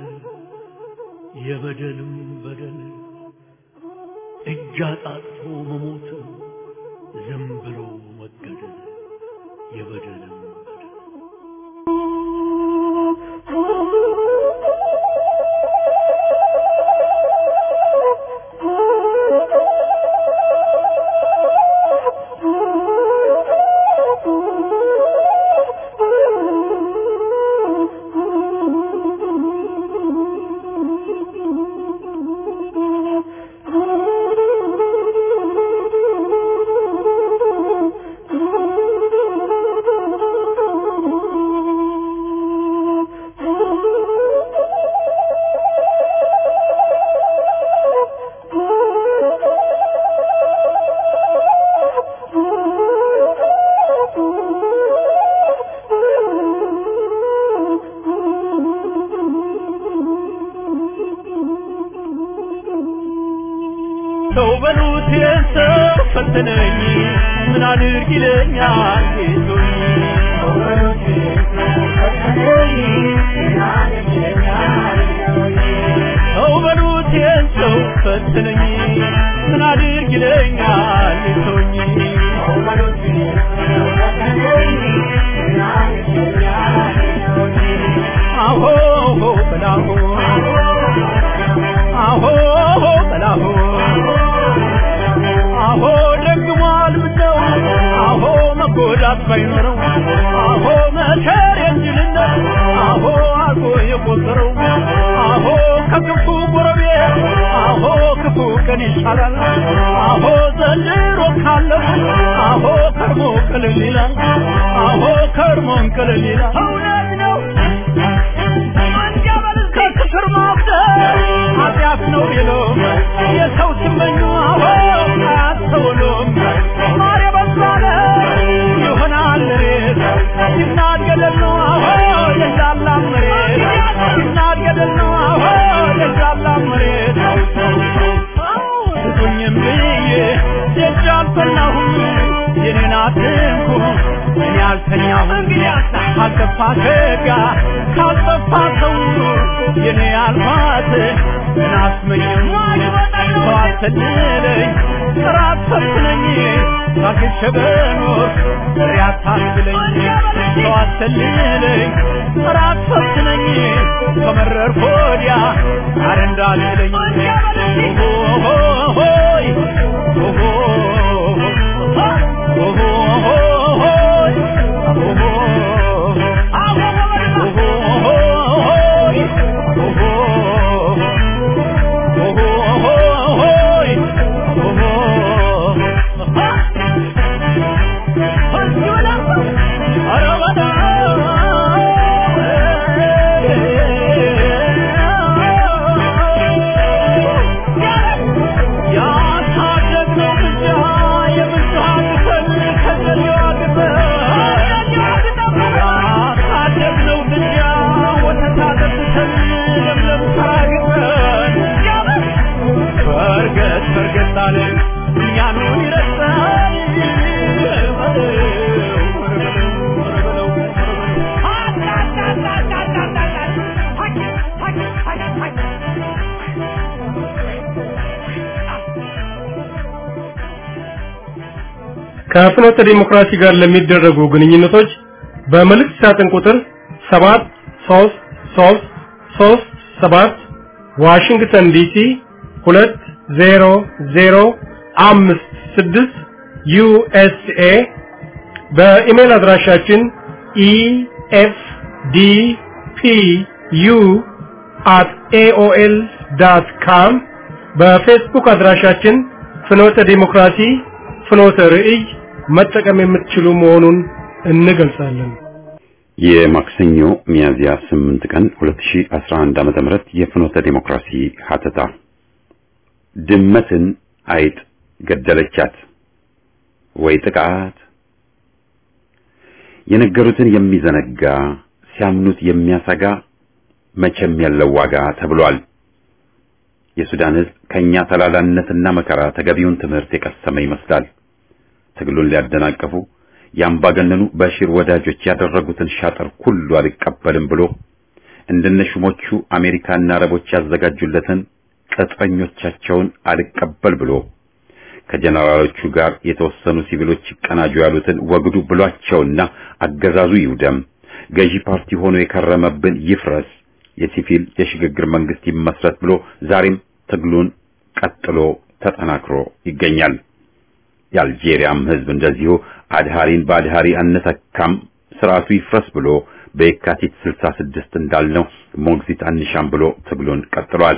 የበደልም በደል እጅ አጣጥፎ መሞት ዝም ብሎ መገደል የበደልም በደል Oh ሰው በሉት የሰው ፈተነኝ ምን አድርግ ይለኛል ጌቶኝ ሰው በሉት የሰው ፈተነኝ ምን አድርግ ይለኛል ሰው በሉት የሰው ፈተነኝ ምን አድርግ ይለኛል ጌቶኝ ሰው በሉት የሰው ፈተነኝ ምን አድርግ ይለኛል አሆ በላሆ አሆ በላሆ አሆ ደግሟል ምነው አሆ መጎዳት ባይኖረው አሆ መከር የእንጅልነት አሆ አልፎ የቆጠረው አሆ ከክፉ ጎረቤት አሆ ክፉ ቀን ይሻላል አሆ ዘንድሮ ካለው አሆ ከርሞ ቅልል ይላል አሆ ከርሞን ቅልል ይላል እውነት ነው ከክፍር ማፍደር ኃጢአት ነው ቢሎ የሰው ሲመኙ አሆ አያስተውሉም ማር የበዛለ ይሆናል ሬት ሲናድ ገደል ነው አሆ የዛላ መሬት ሲናድ ገደል ነው አሆ የዛላ መሬት ስጡኝም ብዬ ደጅ አልፈናሁም የኔን አትንኩ እኔ አልተኛሁም ካልጠፋ ከጋ ካልጠፋ ሰው የኔ አልማት ናስመኝም ሰው አትልለኝ ራት ፈትነኝ ታግሼ በኖር ፍሬ አታስብለኝ ሰው አትልለኝ ራት ፈትነኝ ከመረር ሆዲያ አረ እንዳልለኝ ሆይ ከፍኖተ ዲሞክራሲ ጋር ለሚደረጉ ግንኙነቶች በመልእክት ሳጥን ቁጥር 73337 ዋሽንግተን ዲሲ 20056 ዩኤስኤ በኢሜል አድራሻችን efdpu@aol.com በፌስቡክ አድራሻችን ፍኖተ ዲሞክራሲ ፍኖተ ርዕይ መጠቀም የምትችሉ መሆኑን እንገልጻለን። የማክሰኞ ሚያዝያ 8 ቀን 2011 ዓመተ ምህረት የፍኖተ ዲሞክራሲ ሀተታ ድመትን አይጥ ገደለቻት ወይ ጥቃት የነገሩትን የሚዘነጋ ሲያምኑት የሚያሰጋ መቼም ያለው ዋጋ ተብሏል። የሱዳን ሕዝብ ከኛ ተላላነትና መከራ ተገቢውን ትምህርት የቀሰመ ይመስላል። ትግሉን ሊያደናቀፉ የአምባገነኑ በሺር ወዳጆች ያደረጉትን ሻጠር ሁሉ አልቀበልም ብሎ እንደነሹሞቹ አሜሪካና አረቦች ያዘጋጁለትን ቅጥረኞቻቸውን አልቀበል ብሎ ከጀነራሎቹ ጋር የተወሰኑ ሲቪሎች ይቀናጁ ያሉትን ወግዱ ብሏቸውና አገዛዙ ይውደም፣ ገዢ ፓርቲ ሆኖ የከረመብን ይፍረስ፣ የሲቪል የሽግግር መንግስት ይመስረት ብሎ ዛሬም ትግሉን ቀጥሎ ተጠናክሮ ይገኛል። የአልጄሪያም ህዝብ እንደዚሁ አድሃሪን በአድሃሪ አንተካም ስርዓቱ ይፍረስ ብሎ በየካቲት 66 እንዳልነው ሞግዚት አንሻም ብሎ ትግሉን ቀጥሏል።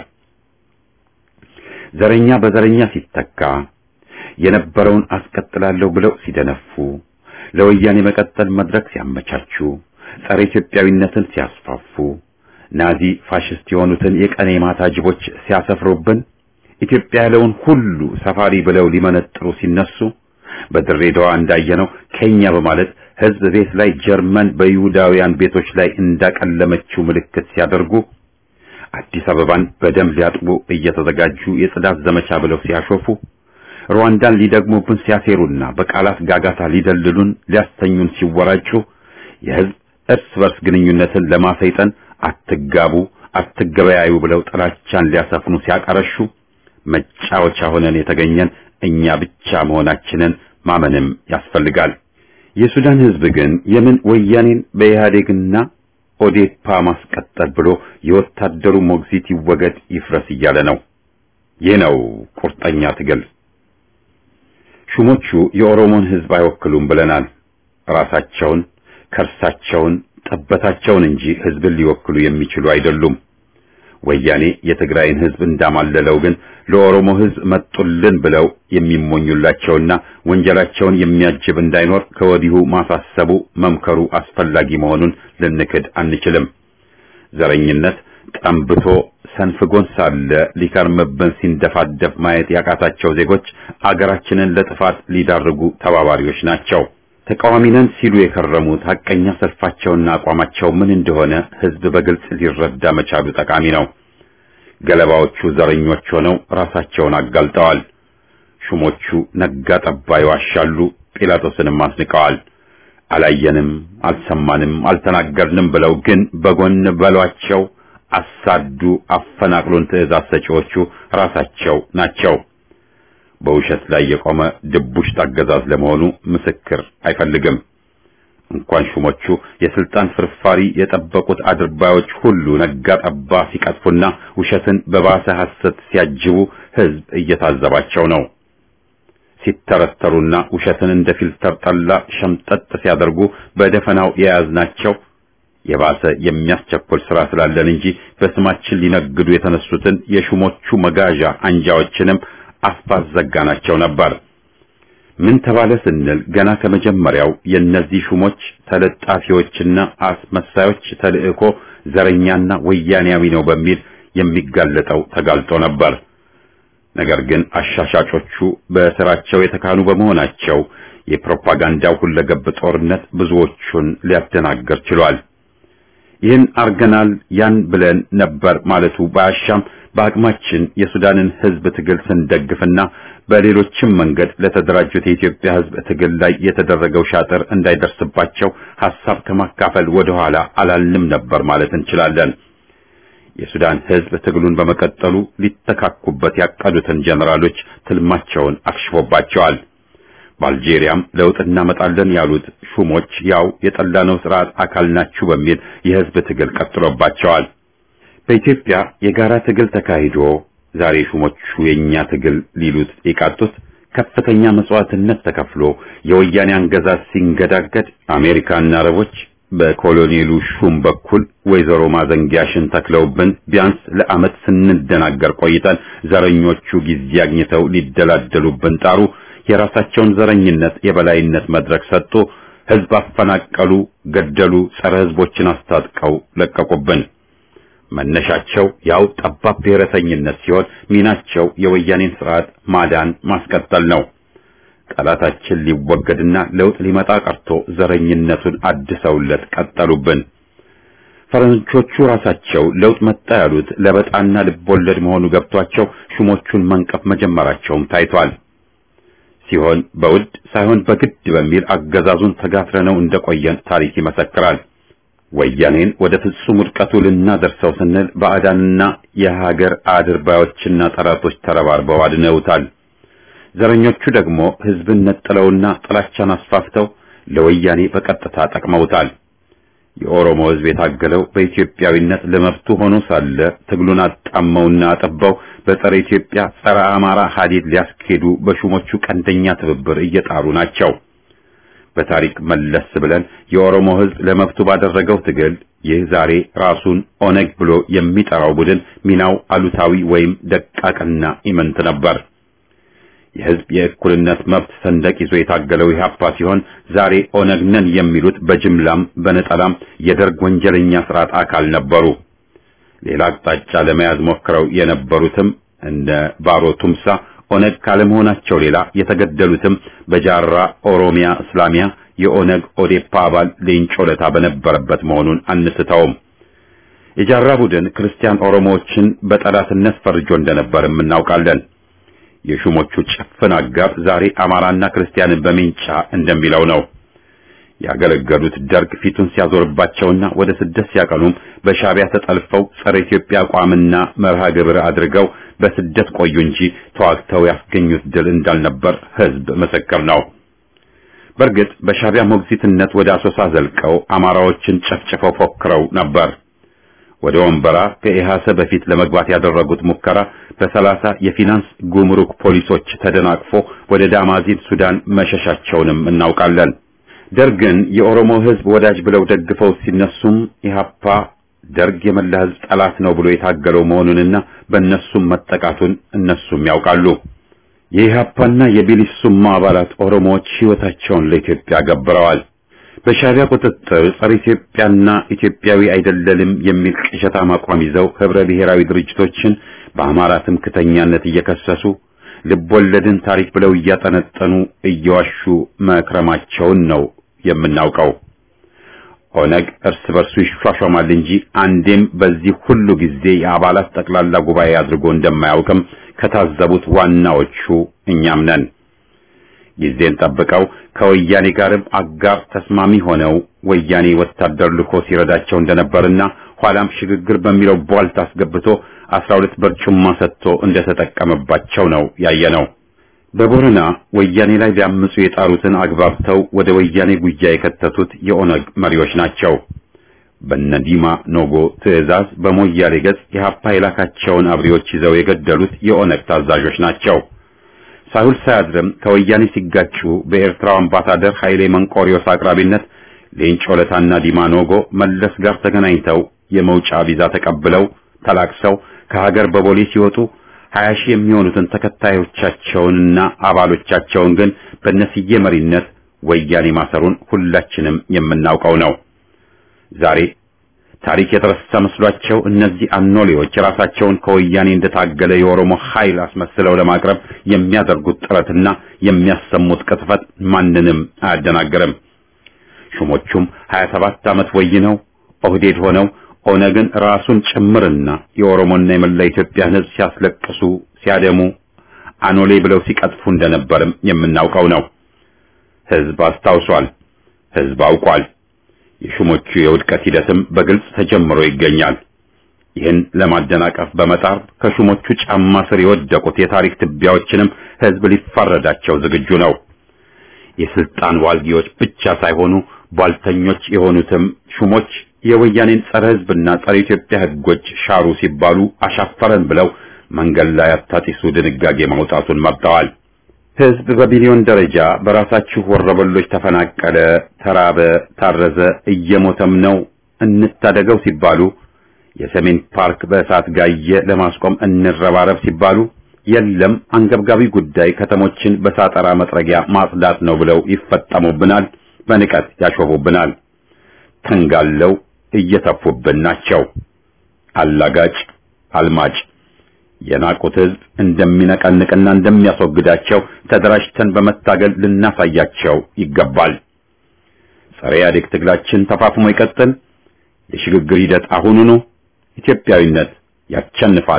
ዘረኛ በዘረኛ ሲተካ የነበረውን አስቀጥላለሁ ብለው ሲደነፉ ለወያኔ መቀጠል መድረክ ሲያመቻቹ ጸረ ኢትዮጵያዊነትን ሲያስፋፉ ናዚ ፋሽስት የሆኑትን የቀኔ ማታ ጅቦች ሲያሰፍሩብን ኢትዮጵያ ያለውን ሁሉ ሰፋሪ ብለው ሊመነጥሩ ሲነሱ በድሬዳዋ እንዳየነው ከኛ በማለት ህዝብ ቤት ላይ ጀርመን በይሁዳውያን ቤቶች ላይ እንዳቀለመችው ምልክት ሲያደርጉ አዲስ አበባን በደም ሊያጥቡ እየተዘጋጁ የጽዳት ዘመቻ ብለው ሲያሾፉ ሩዋንዳን ሊደግሙብን ሲያሴሩና በቃላት ጋጋታ ሊደልሉን ሊያስተኙን ሲወራጩ የህዝብ እርስ በርስ ግንኙነትን ለማሰይጠን አትጋቡ፣ አትገበያዩ ብለው ጥላቻን ሊያሰፍኑ ሲያቀረሹ መጫወቻ ሆነን የተገኘን እኛ ብቻ መሆናችንን ማመንም ያስፈልጋል። የሱዳን ህዝብ ግን የምን ወያኔን በኢህአዴግና ኦዴፓ ማስቀጠል ብሎ የወታደሩ ሞግዚት ይወገድ ይፍረስ እያለ ነው። ይህ ነው ቁርጠኛ ትግል። ሹሞቹ የኦሮሞን ህዝብ አይወክሉም ብለናል። ራሳቸውን፣ ከርሳቸውን፣ ጠበታቸውን እንጂ ህዝብን ሊወክሉ የሚችሉ አይደሉም። ወያኔ የትግራይን ህዝብ እንዳማለለው ግን ለኦሮሞ ህዝብ መጡልን ብለው የሚሞኙላቸውና ወንጀላቸውን የሚያጅብ እንዳይኖር ከወዲሁ ማሳሰቡ መምከሩ አስፈላጊ መሆኑን ልንክድ አንችልም። ዘረኝነት ጠንብቶ ሰንፍጎን ሳለ ሊከርምብን ሲንደፋደፍ ማየት ያቃታቸው ዜጎች አገራችንን ለጥፋት ሊዳርጉ ተባባሪዎች ናቸው። ተቃዋሚ ነን ሲሉ የከረሙት ሐቀኛ ሰልፋቸውና አቋማቸው ምን እንደሆነ ህዝብ በግልጽ ሊረዳ መቻሉ ጠቃሚ ነው። ገለባዎቹ ዘረኞች ሆነው ራሳቸውን አጋልጠዋል። ሹሞቹ ነጋ ጠባ ይዋሻሉ፣ ጲላጦስንም አስንቀዋል። አላየንም፣ አልሰማንም፣ አልተናገርንም ብለው ግን በጎን በሏቸው፣ አሳዱ፣ አፈናቅሉን ትዕዛዝ ሰጪዎቹ ራሳቸው ናቸው። በውሸት ላይ የቆመ ድቡሽት አገዛዝ ለመሆኑ ምስክር አይፈልግም። እንኳን ሹሞቹ የስልጣን ፍርፋሪ የጠበቁት አድርባዮች ሁሉ ነጋ ጠባ ሲቀጥፉና ውሸትን በባሰ ሐሰት ሲያጅቡ ህዝብ እየታዘባቸው ነው። ሲተረተሩና ውሸትን እንደ ፊልተር ጠላ ሸምጠጥ ሲያደርጉ በደፈናው የያዝናቸው የባሰ የሚያስቸኩል ስራ ስላለን እንጂ በስማችን ሊነግዱ የተነሱትን የሹሞቹ መጋዣ አንጃዎችንም አስፋት ዘጋናቸው ነበር። ምን ተባለ ስንል ገና ከመጀመሪያው የእነዚህ ሹሞች ተለጣፊዎችና አስመሳዮች ተልእኮ ዘረኛና ወያኔያዊ ነው በሚል የሚጋለጠው ተጋልጦ ነበር። ነገር ግን አሻሻጮቹ በስራቸው የተካኑ በመሆናቸው የፕሮፓጋንዳው ሁለገብ ጦርነት ብዙዎቹን ሊያደናግር ችሏል። ይህን አርገናል ያን ብለን ነበር ማለቱ ባያሻም በአቅማችን የሱዳንን ህዝብ ትግል ስንደግፍና በሌሎችም መንገድ ለተደራጁት የኢትዮጵያ ህዝብ ትግል ላይ የተደረገው ሻጥር እንዳይደርስባቸው ሐሳብ ከማካፈል ወደ ኋላ አላልንም ነበር ማለት እንችላለን። የሱዳን ህዝብ ትግሉን በመቀጠሉ ሊተካኩበት ያቀዱትን ጀነራሎች ትልማቸውን አክሽፎባቸዋል። በአልጄሪያም ለውጥ እናመጣለን ያሉት ሹሞች ያው የጠላነው ስርዓት አካል ናችሁ በሚል የህዝብ ትግል ቀጥሎባቸዋል። በኢትዮጵያ የጋራ ትግል ተካሂዶ ዛሬ ሹሞቹ የኛ ትግል ሊሉት የቃጡት ከፍተኛ መስዋዕትነት ተከፍሎ የወያኔ አገዛዝ ሲንገዳገድ አሜሪካና አረቦች በኮሎኔሉ ሹም በኩል ወይዘሮ ማዘንጊያሽን ተክለውብን ቢያንስ ለዓመት ስንደናገር ቆይተን ዘረኞቹ ጊዜ አግኝተው ሊደላደሉብን ጣሩ። የራሳቸውን ዘረኝነት የበላይነት መድረክ ሰጡ። ህዝብ አፈናቀሉ፣ ገደሉ፣ ጸረ ህዝቦችን አስታጥቀው ለቀቁብን። መነሻቸው ያው ጠባብ ብሔረተኝነት ሲሆን ሚናቸው የወያኔን ስርዓት ማዳን ማስቀጠል ነው። ጠላታችን ሊወገድና ለውጥ ሊመጣ ቀርቶ ዘረኝነቱን አድሰውለት ቀጠሉብን። ፈረንጆቹ ራሳቸው ለውጥ መጣ ያሉት ለበጣና ልቦለድ መሆኑ ገብቷቸው ሹሞቹን መንቀፍ መጀመራቸውም ታይቷል። ሲሆን በውድ ሳይሆን በግድ በሚል አገዛዙን ተጋፍረነው እንደቆየን ታሪክ ይመሰክራል። ወያኔን ወደ ፍጹም ውድቀቱ ልናደርሰው ስንል ባዕዳንና የሀገር አድርባዮችና ጠላቶች ተረባርበው አድነውታል። ዘረኞቹ ደግሞ ህዝብን ነጥለውና ጥላቻን አስፋፍተው ለወያኔ በቀጥታ ጠቅመውታል። የኦሮሞ ህዝብ የታገለው በኢትዮጵያዊነት ለመብቱ ሆኖ ሳለ ትግሉን አጣመውና አጠበው በጸረ ኢትዮጵያ ጸረ አማራ ሀዲድ ሊያስኬዱ በሹሞቹ ቀንደኛ ትብብር እየጣሩ ናቸው። በታሪክ መለስ ብለን የኦሮሞ ህዝብ ለመብቱ ባደረገው ትግል ይህ ዛሬ ራሱን ኦነግ ብሎ የሚጠራው ቡድን ሚናው አሉታዊ ወይም ደቃቅና ኢምንት ነበር። የህዝብ የእኩልነት መብት ሰንደቅ ይዞ የታገለው ኢህአፓ ሲሆን ዛሬ ኦነግ ነን የሚሉት በጅምላም በነጠላም የደርግ ወንጀለኛ ስርዓት አካል ነበሩ። ሌላ አቅጣጫ ለመያዝ ሞክረው የነበሩትም እንደ ባሮ ቱምሳ ኦነግ ካለመሆናቸው ሌላ የተገደሉትም በጃራ ኦሮሚያ እስላሚያ የኦነግ ኦዴፓ አባል ሌንጮ ለታ በነበረበት መሆኑን አንስተውም። የጃራ ቡድን ክርስቲያን ኦሮሞዎችን በጠላትነት ፈርጆ እንደነበርም እናውቃለን። የሹሞቹ ጭፍን አጋር ዛሬ አማራና ክርስቲያንን በሚንጫ እንደሚለው ነው። ያገለገሉት ደርግ ፊቱን ሲያዞርባቸውና ወደ ስደት ሲያቀኑም በሻዕቢያ ተጠልፈው ጸረ ኢትዮጵያ አቋምና መርሃ ግብር አድርገው በስደት ቆዩ እንጂ ተዋግተው ያስገኙት ድል እንዳልነበር ሕዝብ ምስክር ነው። በእርግጥ በሻዕቢያ ሞግዚትነት ወደ አሶሳ ዘልቀው አማራዎችን ጨፍጭፈው ፎክረው ነበር። ወደ ወንበራ ከኢሃሰ በፊት ለመግባት ያደረጉት ሙከራ በሰላሳ የፊናንስ ጉምሩክ ፖሊሶች ተደናቅፎ ወደ ዳማዚን ሱዳን መሸሻቸውንም እናውቃለን። ደርግን የኦሮሞ ሕዝብ ወዳጅ ብለው ደግፈው ሲነሱም ኢህአፓ ደርግ የመላ ሕዝብ ጠላት ነው ብሎ የታገለው መሆኑንና በእነሱም መጠቃቱን እነሱም ያውቃሉ። የኢህአፓና የቢሊሱማ አባላት ኦሮሞዎች ሕይወታቸውን ለኢትዮጵያ ገብረዋል። በሻዕቢያ ቁጥጥር ጸረ ኢትዮጵያና ኢትዮጵያዊ አይደለንም የሚል ቅዠታም አቋም ይዘው ህብረ ብሔራዊ ድርጅቶችን በአማራ ትምክተኛነት እየከሰሱ ልቦለድን ታሪክ ብለው እያጠነጠኑ እየዋሹ መክረማቸውን ነው የምናውቀው። ኦነግ እርስ በርሱ ይሿሿማል እንጂ አንዴም በዚህ ሁሉ ጊዜ የአባላት ጠቅላላ ጉባኤ አድርጎ እንደማያውቅም ከታዘቡት ዋናዎቹ እኛም ነን። ጊዜን ጠብቀው ከወያኔ ጋርም አጋር ተስማሚ ሆነው ወያኔ ወታደር ልኮ ሲረዳቸው እንደነበርና ኋላም ሽግግር በሚለው ቧልት አስገብቶ አስራ ሁለት በርጩማ ሰጥቶ እንደተጠቀመባቸው ነው ያየነው። በቦረና ወያኔ ላይ ሊያምፁ የጣሩትን አግባብተው ወደ ወያኔ ጉያ የከተቱት የኦነግ መሪዎች ናቸው። በነዲማ ኖጎ ትዕዛዝ በሞያሌ ገጽ የሀፓ የላካቸውን አብሪዎች ይዘው የገደሉት የኦነግ ታዛዦች ናቸው። ሳይውል ሳያድርም ከወያኔ ሲጋጩ በኤርትራው አምባሳደር ኃይሌ መንቆሪዮስ አቅራቢነት ሌንጮ ለታና ዲማ ኖጎ መለስ ጋር ተገናኝተው የመውጫ ቪዛ ተቀብለው ተላቅሰው ከሀገር በቦሌ ሲወጡ ሀያ ሺህ የሚሆኑትን ተከታዮቻቸውንና አባሎቻቸውን ግን በነስዬ መሪነት ወያኔ ማሰሩን ሁላችንም የምናውቀው ነው። ዛሬ ታሪክ የተረሳ መስሏቸው እነዚህ አኖሌዎች ራሳቸውን ከወያኔ እንደታገለ የኦሮሞ ኃይል አስመስለው ለማቅረብ የሚያደርጉት ጥረትና የሚያሰሙት ቅጥፈት ማንንም አያደናግርም። ሹሞቹም 27 ዓመት ወይነው ኦህዴድ ሆነው ኦነግን ራሱን ጭምርና የኦሮሞና የመላ ኢትዮጵያን ሕዝብ ሲያስለቅሱ ሲያደሙ አኖሌ ብለው ሲቀጥፉ እንደነበርም የምናውቀው ነው። ሕዝብ አስታውሷል። ሕዝብ አውቋል። የሹሞቹ የውድቀት ሂደትም በግልጽ ተጀምሮ ይገኛል። ይህን ለማደናቀፍ በመጣር ከሹሞቹ ጫማ ስር የወደቁት የታሪክ ትቢያዎችንም ሕዝብ ሊፋረዳቸው ዝግጁ ነው። የስልጣን ዋልጊዎች ብቻ ሳይሆኑ ቧልተኞች የሆኑትም ሹሞች የወያኔን ጸረ ሕዝብና ጸረ ኢትዮጵያ ሕጎች ሻሩ ሲባሉ አሻፈረን ብለው መንገድ ላይ አታጢሱ ድንጋጌ ማውጣቱን መርጠዋል። ሕዝብ በቢሊዮን ደረጃ በራሳችሁ ወረበሎች ተፈናቀለ፣ ተራበ፣ ታረዘ፣ እየሞተም ነው እንታደገው ሲባሉ የሰሜን ፓርክ በእሳት ጋየ ለማስቆም እንረባረብ ሲባሉ የለም አንገብጋቢ ጉዳይ ከተሞችን በሳጠራ መጥረጊያ ማጽዳት ነው ብለው ይፈጠሙብናል፣ በንቀት ያሾፉብናል። ተንጋለው እየተፉብን ናቸው። አላጋጭ አልማጭ የናቁት ሕዝብ እንደሚነቀንቅና እንደሚያስወግዳቸው ተደራጅተን በመታገል ልናሳያቸው ይገባል። ጸረ ኢህአዴግ ትግላችን ተፋፍሞ ይቀጥል። የሽግግር ሂደት አሁኑኑ። ኢትዮጵያዊነት ያቸንፋል።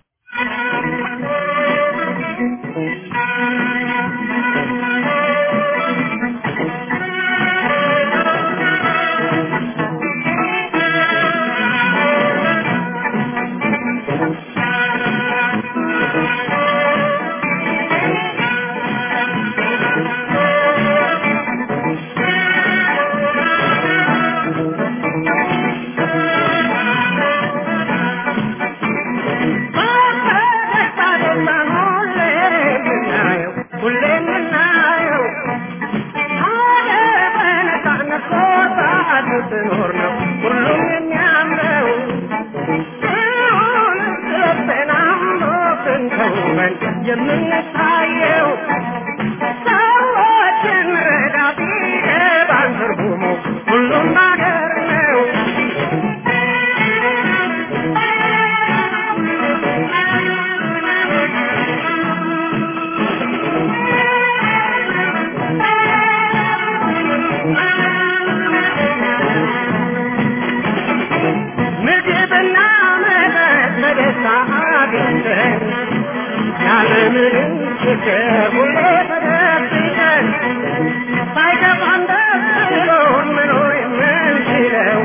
የምንታየው ሰዎችን ረዳት ይገባን ትርጉሙ ሁሉም ነገር ነው። ምግብና የምንም ችግር ሁሌ ተደብቀን ሳይገባን ደስ ብሎን መኖር የምንችለው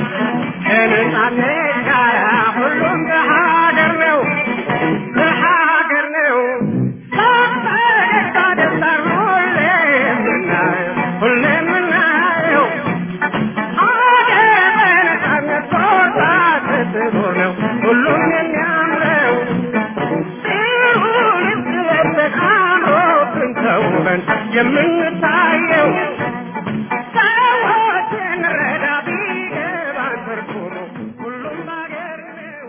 ከነጻነት ጋር ሁሉም በሀገር ነው በሀገር ነው ፈገግታ ደስታን ሁሌ የምናየው ሁሌ የምናየው ሀገር በነጻነት ቦታ ስትኖር ነው ሁሉም የሚያምረው ጥሩ ልብስ ለብሰን አምሮብን ተውበን የምንታየው ሰዎችን ረዳ ቢገባን ትርጉሙ ሁሉም ሀገር ነው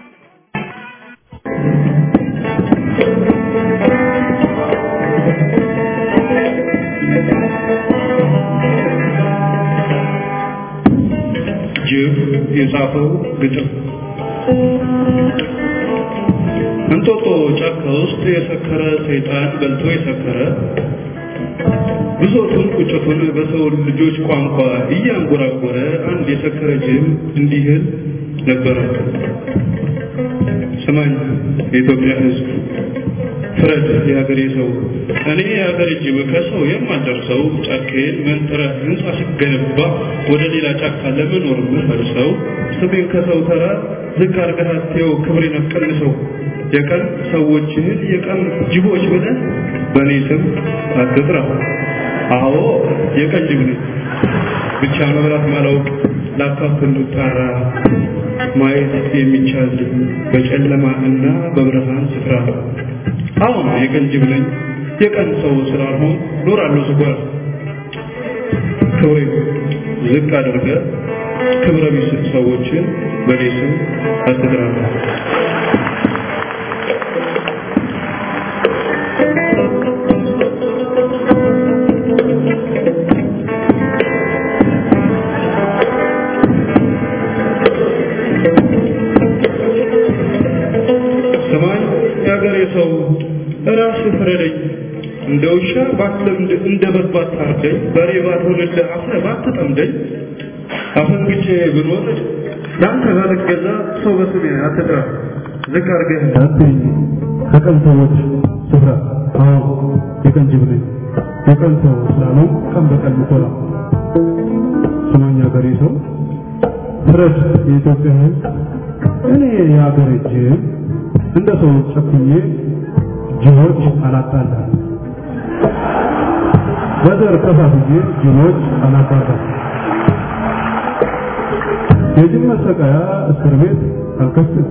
ጅብ የጻፈው ግጥም እንጦጦ ጫካ ውስጥ የሰከረ ሰይጣን በልቶ የሰከረ ብሶቱን ቁጭቱን በሰው ልጆች ቋንቋ እያንጎራጎረ አንድ የሰከረ ጅብ እንዲህል ነበረ። ስማኝ የኢትዮጵያ ሕዝብ ፍረድ የሀገሬ ሰው እኔ የሀገር ጅብ ከሰው የማልደርሰው ጫካዬን መንጥረህ ህንፃ ሲገነባ ወደ ሌላ ጫካ ለመኖር ምፈልሰው ስሜን ከሰው ተራ ዝቅ አድርገህ አትየው ክብሬን አትቀንሰው የቀን ሰዎችህን የቀን ጅቦች ብለህ በእኔ ስም አትጥራ አዎ የቀን ጅብ ነኝ ብቻ መብላት ማላውቅ ላካፍል ጣራ ማየት የሚቻል በጨለማ እና በብርሃን ስፍራ አሁን የቀን ጅብ ነኝ የቀን ሰው ስላልሆን ኖራለሁ ስጓር ክብሬ ዝቅ አድርገ ክብረ ቢስ ሰዎችን በኔ ስም አትጥራ ሰማይ የሀገሬ ሰው ራስህ ፍረደኝ እንደ ውሻ ባትለምድ እንደ በግ ባታርደኝ በሬ ባትሆንልህ አፍረ ባትጠምደኝ አፈንግጬ ብኖር ለአንተ ባልገዛ ሰው በስሜ አትጥራ ዝቅ አድርገህ እንዳትኝ ከቀን ሰዎች ስፍራ አዎ የቀን ጅብ ነኝ የቀን ሰው ስላለው ቀን በቀን ምኮራ ስማኝ ሀገሬ ሰው ፍረድ የኢትዮጵያ ሕዝብ እኔ የሀገሬ ጅብ እንደ ሰው ጨኩኜ ጅቦች አላጣላም በዘር ከፋፍዬ ጅቦች አላባራም የጅብ መሰቃያ እስር ቤት አልከፍትም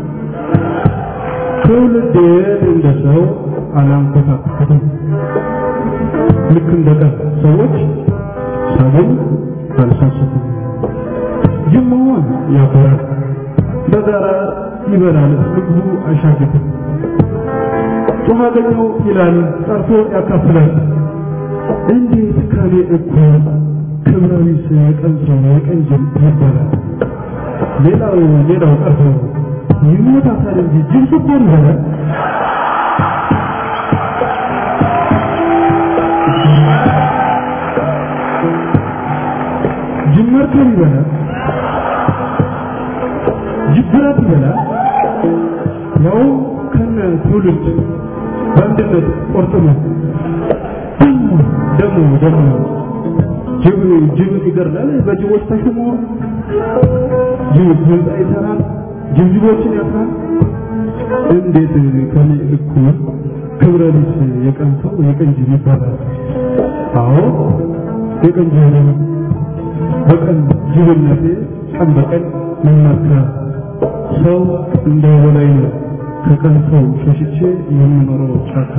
ትውልዴን እንደ ሰው አላንኮታኮትም ልክ እንደ ቀን ሰዎች ሳገኝ አልሳሰትም ጅብ መሆን ያኮራል በጋራ ይበላል ምግቡ አይሻግትም ጮኸ አገኘው ይላል ጠርቶ ያካፍላል እንዴት ከኔ እኩል ክብረ ቢስ የቀን ሰው የቀን ጅብ ይባላል ሌላው ሌላው ቀርቶ ይሞታታል እንጂ ጅብ ስባል ይበላል ጅብ መርከብ ይበላል ጅብ ብረት ይበላል ያው ከነ ትውልድ በአንድነት ቆርጥሞ ደግሞ ደግሞ ጅብ ጅብን ይገርላል በጅቦች ተሽሞ ጅብ ህንፃ ይሰራል ጅብ ጅቦችን ያስራል እንዴት ከኔ እኩል ክብረ ቢስ የቀን ሰው የቀን ጅብ ይባላል አዎ የቀን ጅብ ነኝ በቀን ጅብነቴ ቀን በቀን መመካ ሰው እንደ በላይ ነው ከቀን ሰው ሸሽቼ የምኖረው ጫካ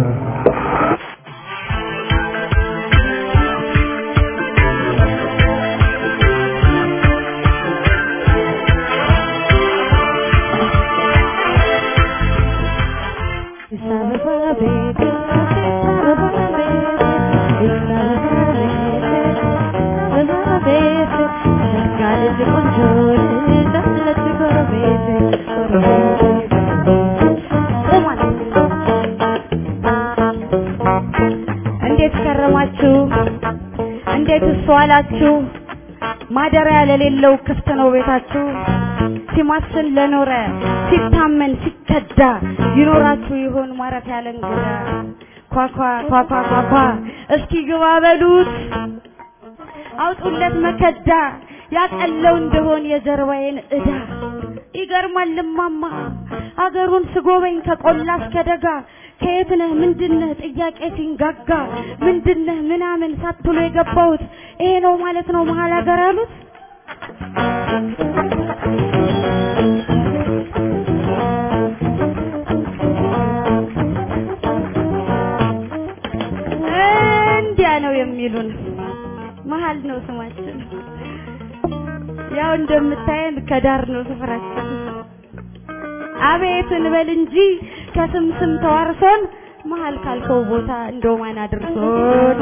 እንዴት ከረማችሁ? እንዴት እሱ አላችሁ? ማደሪያ ለሌለው ክፍት ነው ቤታችሁ። ሲማስን ለኖረ ሲታመን ሲከዳ ይኖራችሁ ይሆን ማረፊያ ለእንግዳ ኳኳ ኳኳ ኳኳ እስኪ ግባ በሉት አውጡለት መከዳ ያቀለው እንደሆን የጀርባዬን እዳ ይገርማል ልማማ አገሩን ስጎበኝ ከቆላ እስከ ደጋ ከየት ነህ ምንድነህ ጥያቄ ሲንጋጋ ምንድነህ ምናምን ሳትሉ የገባሁት ይሄ ነው ማለት ነው መሀል ሀገር ያሉት እንዲያ ነው የሚሉን መሀል ነው ስማችን ያው እንደምታየን ከዳር ነው ስፍራችን አቤት እንበል እንጂ ከስም ስም ተዋርሶን መሀል ካልከው ቦታ እንደው ማን አድርሶን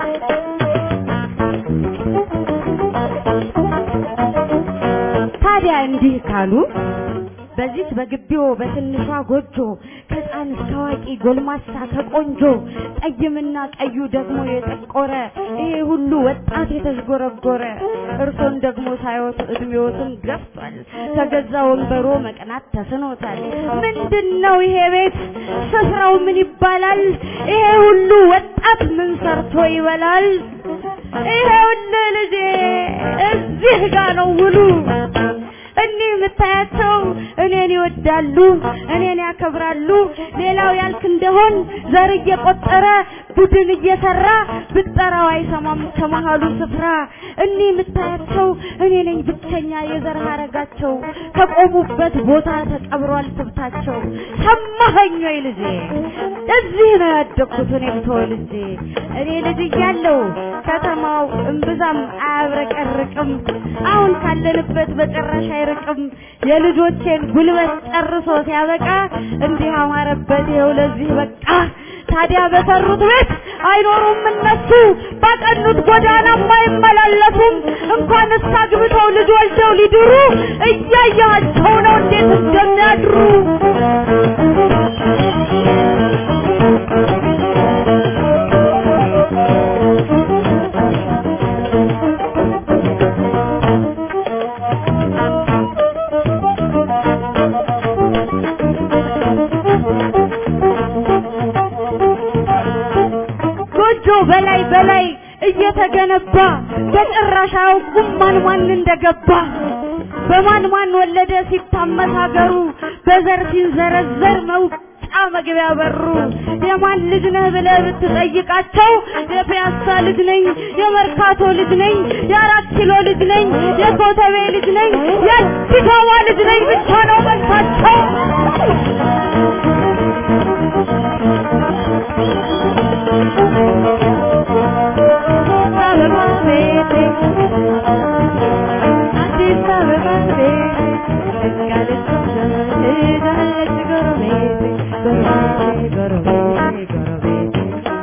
ታዲያ እንዲህ ካሉ በዚች በግቢው በትንሿ ጎጆ ከህፃን እስከ አዋቂ ጎልማሳ ከቆንጆ ጠይምና ቀዩ ደግሞ የጠቆረ ይሄ ሁሉ ወጣት የተዥጎረጎረ እርሶን ደግሞ ሳይወት እድሜዎትን ገፍቷል ከገዛ ወንበሮ መቅናት ተስኖታል ምንድነው ይሄ ቤት ስፍራው ምን ይባላል ይሄ ሁሉ ወጣት ምን ሰርቶ ይበላል ይሄውልህ ልጄ እዚህ ጋ ነው ውሉ እኒህ የምታያቸው እኔን ይወዳሉ፣ እኔን ያከብራሉ። ሌላው ያልክ እንደሆን ዘር እየቆጠረ ቡድን እየሰራ ብጠራው አይሰማም ከመሃሉ ስፍራ። እኒህ የምታያቸው እኔ ነኝ ብቸኛ የዘር ሀረጋቸው፣ ከቆሙበት ቦታ ተቀብሯል ትብታቸው። ሰማኸኝ ወይ ልጄ? እዚህ ነው ያደግኩት እኔም ተወልጄ። እኔ ልጅ እያለሁ ከተማው እምብዛም አያብረቀርቅም። አሁን ካለንበት በጭራሽ አይርቅም። የልጆቼን ጉልበት ጨርሶ ሲያበቃ እንዲህ አማረበት ይኸው ለዚህ በቃ። ታዲያ በሰሩት ቤት አይኖሩም እነሱ፣ ባቀኑት ጎዳናም አይመላለሱም። እንኳንስ አግብተው ልጅ ወልደው ሊድሩ እያያቸው ነው እንዴት እንደሚያድሩ። ጎጆ በላይ በላይ እየተገነባ በጭራሽ አያውቁም ማን ማን እንደገባ በማን ማን ወለደ ሲታመስ ሀገሩ በዘር ሲንዘረዘር መውጫ መግቢያ በሩ የማን ልጅ ነህ ብለህ ብትጠይቃቸው የፒያሳ ልጅ ነኝ፣ የመርካቶ ልጅ ነኝ፣ የአራት ኪሎ ልጅ ነኝ፣ የኮተቤ ልጅ ነኝ፣ የአዲስ አበባ ልጅ ነኝ ብቻ ነው መልሳቸው። አበባ ቤቴ አዲስ አበባ ቤቴ ደጋለች ሄዳለች ጎረቤቴ ጎረቤቴ ጎረቤቴ ጎረቤቴ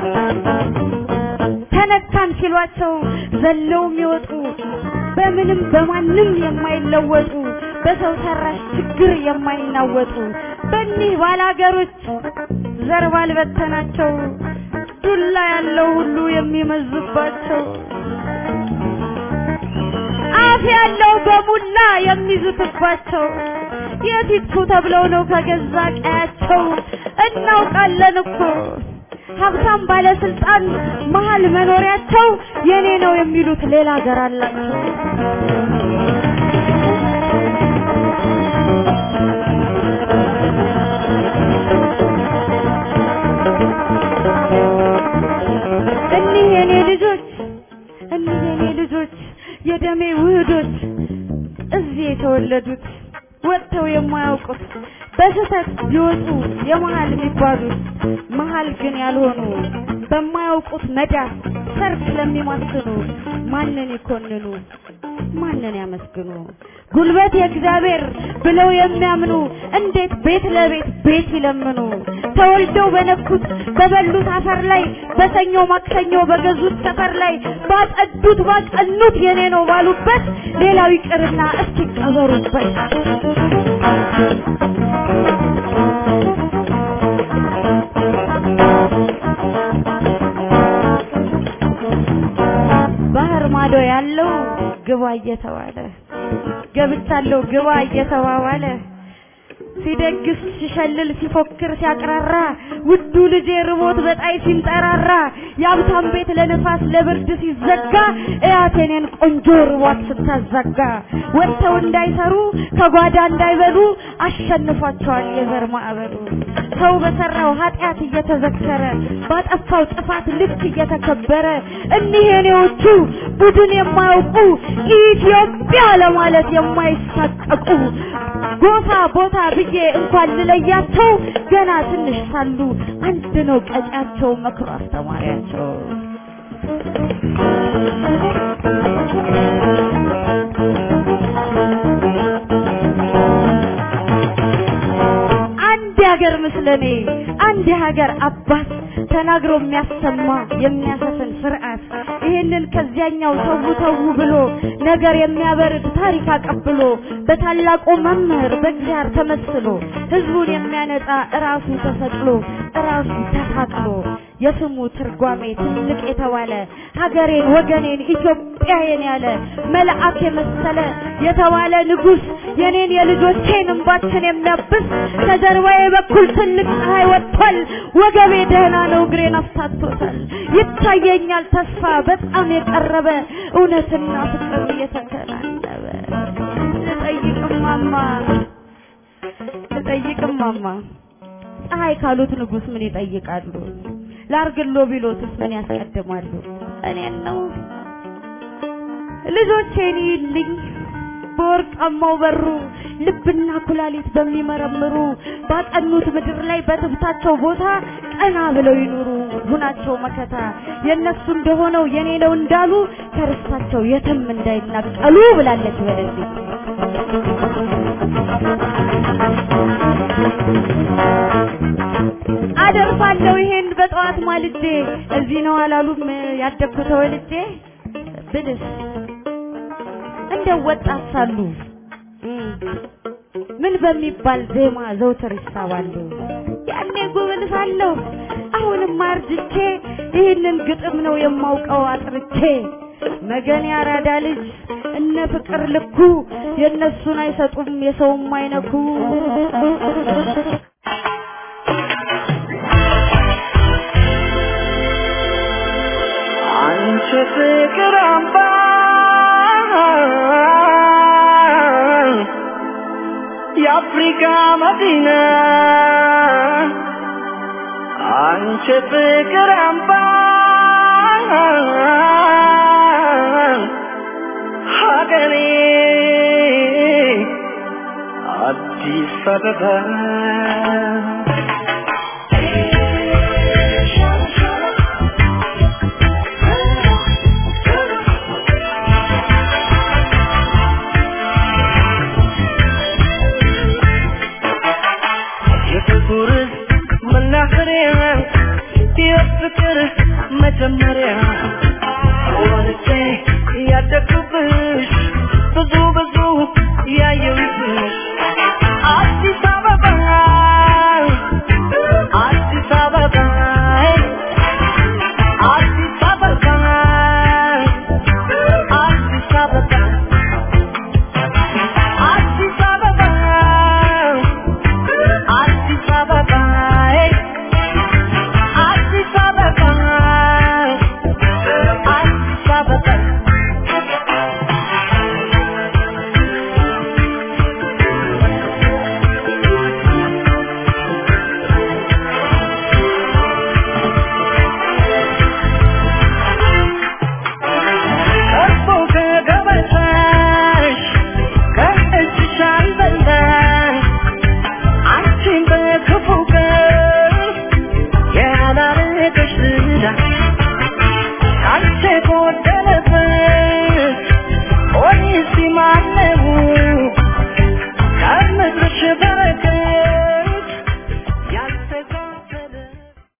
ተነካን ሲሏቸው ዘለው የሚወጡ በምንም በማንም የማይለወጡ በሰው ሰራሽ ችግር የማይናወጡ በእኒህ ባላገሮች ዘር ባልበተናቸው ዱላ ያለው ሁሉ የሚመዝባቸው አፍ ያለው በሙላ የሚዙትባቸው የት ይጥፉ ተብለው ነው ከገዛ ቀያቸው እናውቃለን እኮ ሀብታም ባለስልጣን መሀል መኖሪያቸው የኔ ነው የሚሉት ሌላ ሀገር አላቸው። እኒህ የኔ ልጆች እኒህ የኔ ልጆች የደሜ ውህዶች እዚህ የተወለዱት ወጥተው የማያውቁት በስህተት ቢወጡ የመሀል የሚባሉት መሀል ግን ያልሆኑ በማያውቁት መዳፍ ሰርፍ ለሚማስኑ ማንን ይኮንኑ ማንን ያመስግኑ ጉልበት የእግዚአብሔር ብለው የሚያምኑ እንዴት ቤት ለቤት ቤት ይለምኑ ተወልደው በነኩት በበሉት አፈር ላይ በሰኞ ማክሰኞ በገዙት ሰፈር ላይ ባጸዱት ባቀኑት የኔ ነው ባሉበት ሌላው ይቅርና እስኪ ቀበሩበት ባህር ማዶ ያለው ግባ እየተባለ ገብቻለሁ ግባ እየተባባለ ሲደግስ ሲሸልል ሲፎክር ሲያቅራራ ውዱ ልጄ ርቦት በጣይ ሲንጠራራ የሀብታም ቤት ለነፋስ ለብርድ ሲዘጋ እያቴኔን ቆንጆ ርቧት ስታዛጋ ወጥተው እንዳይሰሩ ከጓዳ እንዳይበሉ አሸንፏቸዋል የዘር ማዕበሉ ሰው በሰራው ኃጢአት እየተዘከረ ባጠፋው ጥፋት ልክ እየተከበረ እኒህ የኔዎቹ ቡድን የማያውቁ ኢትዮጵያ ለማለት የማይሳቀቁ ጎፋ ቦታ ብዬ እንኳን ልለያቸው ገና ትንሽ ሳሉ አንድ ነው ቀጫቸው መክሮ አስተማሪያቸው። አንድ የሀገር ምስለኔ አንድ የሀገር አባት ተናግሮ የሚያሰማ የሚያሰፍን ስርዓት ይህንን ከዚያኛው ተው ተው ብሎ ነገር የሚያበርድ ታሪክ አቀብሎ በታላቁ መምህር በእግዚአብሔር ተመስሎ ህዝቡን የሚያነጻ እራሱ ተሰቅሎ እራሱ ተሳቅሎ የስሙ ትርጓሜ ትልቅ የተባለ ሀገሬን ወገኔን ኢትዮጵያዬን ያለ መልአክ የመሰለ የተባለ ንጉስ የኔን የልጆቼን እንባችን የሚያብስ ከጀርባዬ በኩል ትልቅ ፀሐይ ወጥቷል። ወገቤ ደህና ነው፣ እግሬን አፍታቶታል። ይታየኛል ተስፋ በጣም የቀረበ እውነትና ፍቅር እየተከናነበ ልጠይቅማማ ልጠይቅማማ ፀሐይ ካሉት ንጉስ ምን ይጠይቃሉ? ላርግሎ ቢሎትስ ምን ያስቀድማሉ? እኔን ነው ልጆቼን ይልኝ በወርቃማው በሩ ልብና ኩላሊት በሚመረምሩ ባጠኑት ምድር ላይ በትብታቸው ቦታ ቀና ብለው ይኑሩ ሁናቸው መከታ የነሱ እንደሆነው የኔ ነው እንዳሉ ከርስታቸው የትም እንዳይናቀሉ ብላለች በለልኝ። አደርፋለሁ ይሄን በጠዋት ማልጄ እዚህ ነው አላሉም ያደግኩ ተወልጄ ብልስ እንደው ወጣት ሳሉ ምን በሚባል ዜማ ዘውትር ይሳባሉ ያኔ ጉብል ሳለሁ አሁንም አርጅቼ ይህንን ግጥም ነው የማውቀው አጥርቼ መገን ያራዳ ልጅ እነ ፍቅር ልኩ የእነሱን አይሰጡም የሰውም አይነኩ አንቺ ፍቅር አምባ የአፍሪካ መዲና አንቺ ፍቅር አምባ ሀገሬ አዲስ አበባ የፍቅር መናኸሪያ የፍቅር መጀመሪያ ወልጄ ያደግኩብሽ ብዙ ብዙ ያየሁብሽ አዲስ አበባ አዲስ አበባ አዲስ አበባ አዲስ አበባ አዲስ አበባ አዲስ አበባ አዲስ አበባ አዲስ አበባ ቀርቦ ከገበታሽ ከእጅሽ አልበላሽ አንቺን በክፉ ቀን ያላረገሽ ዝና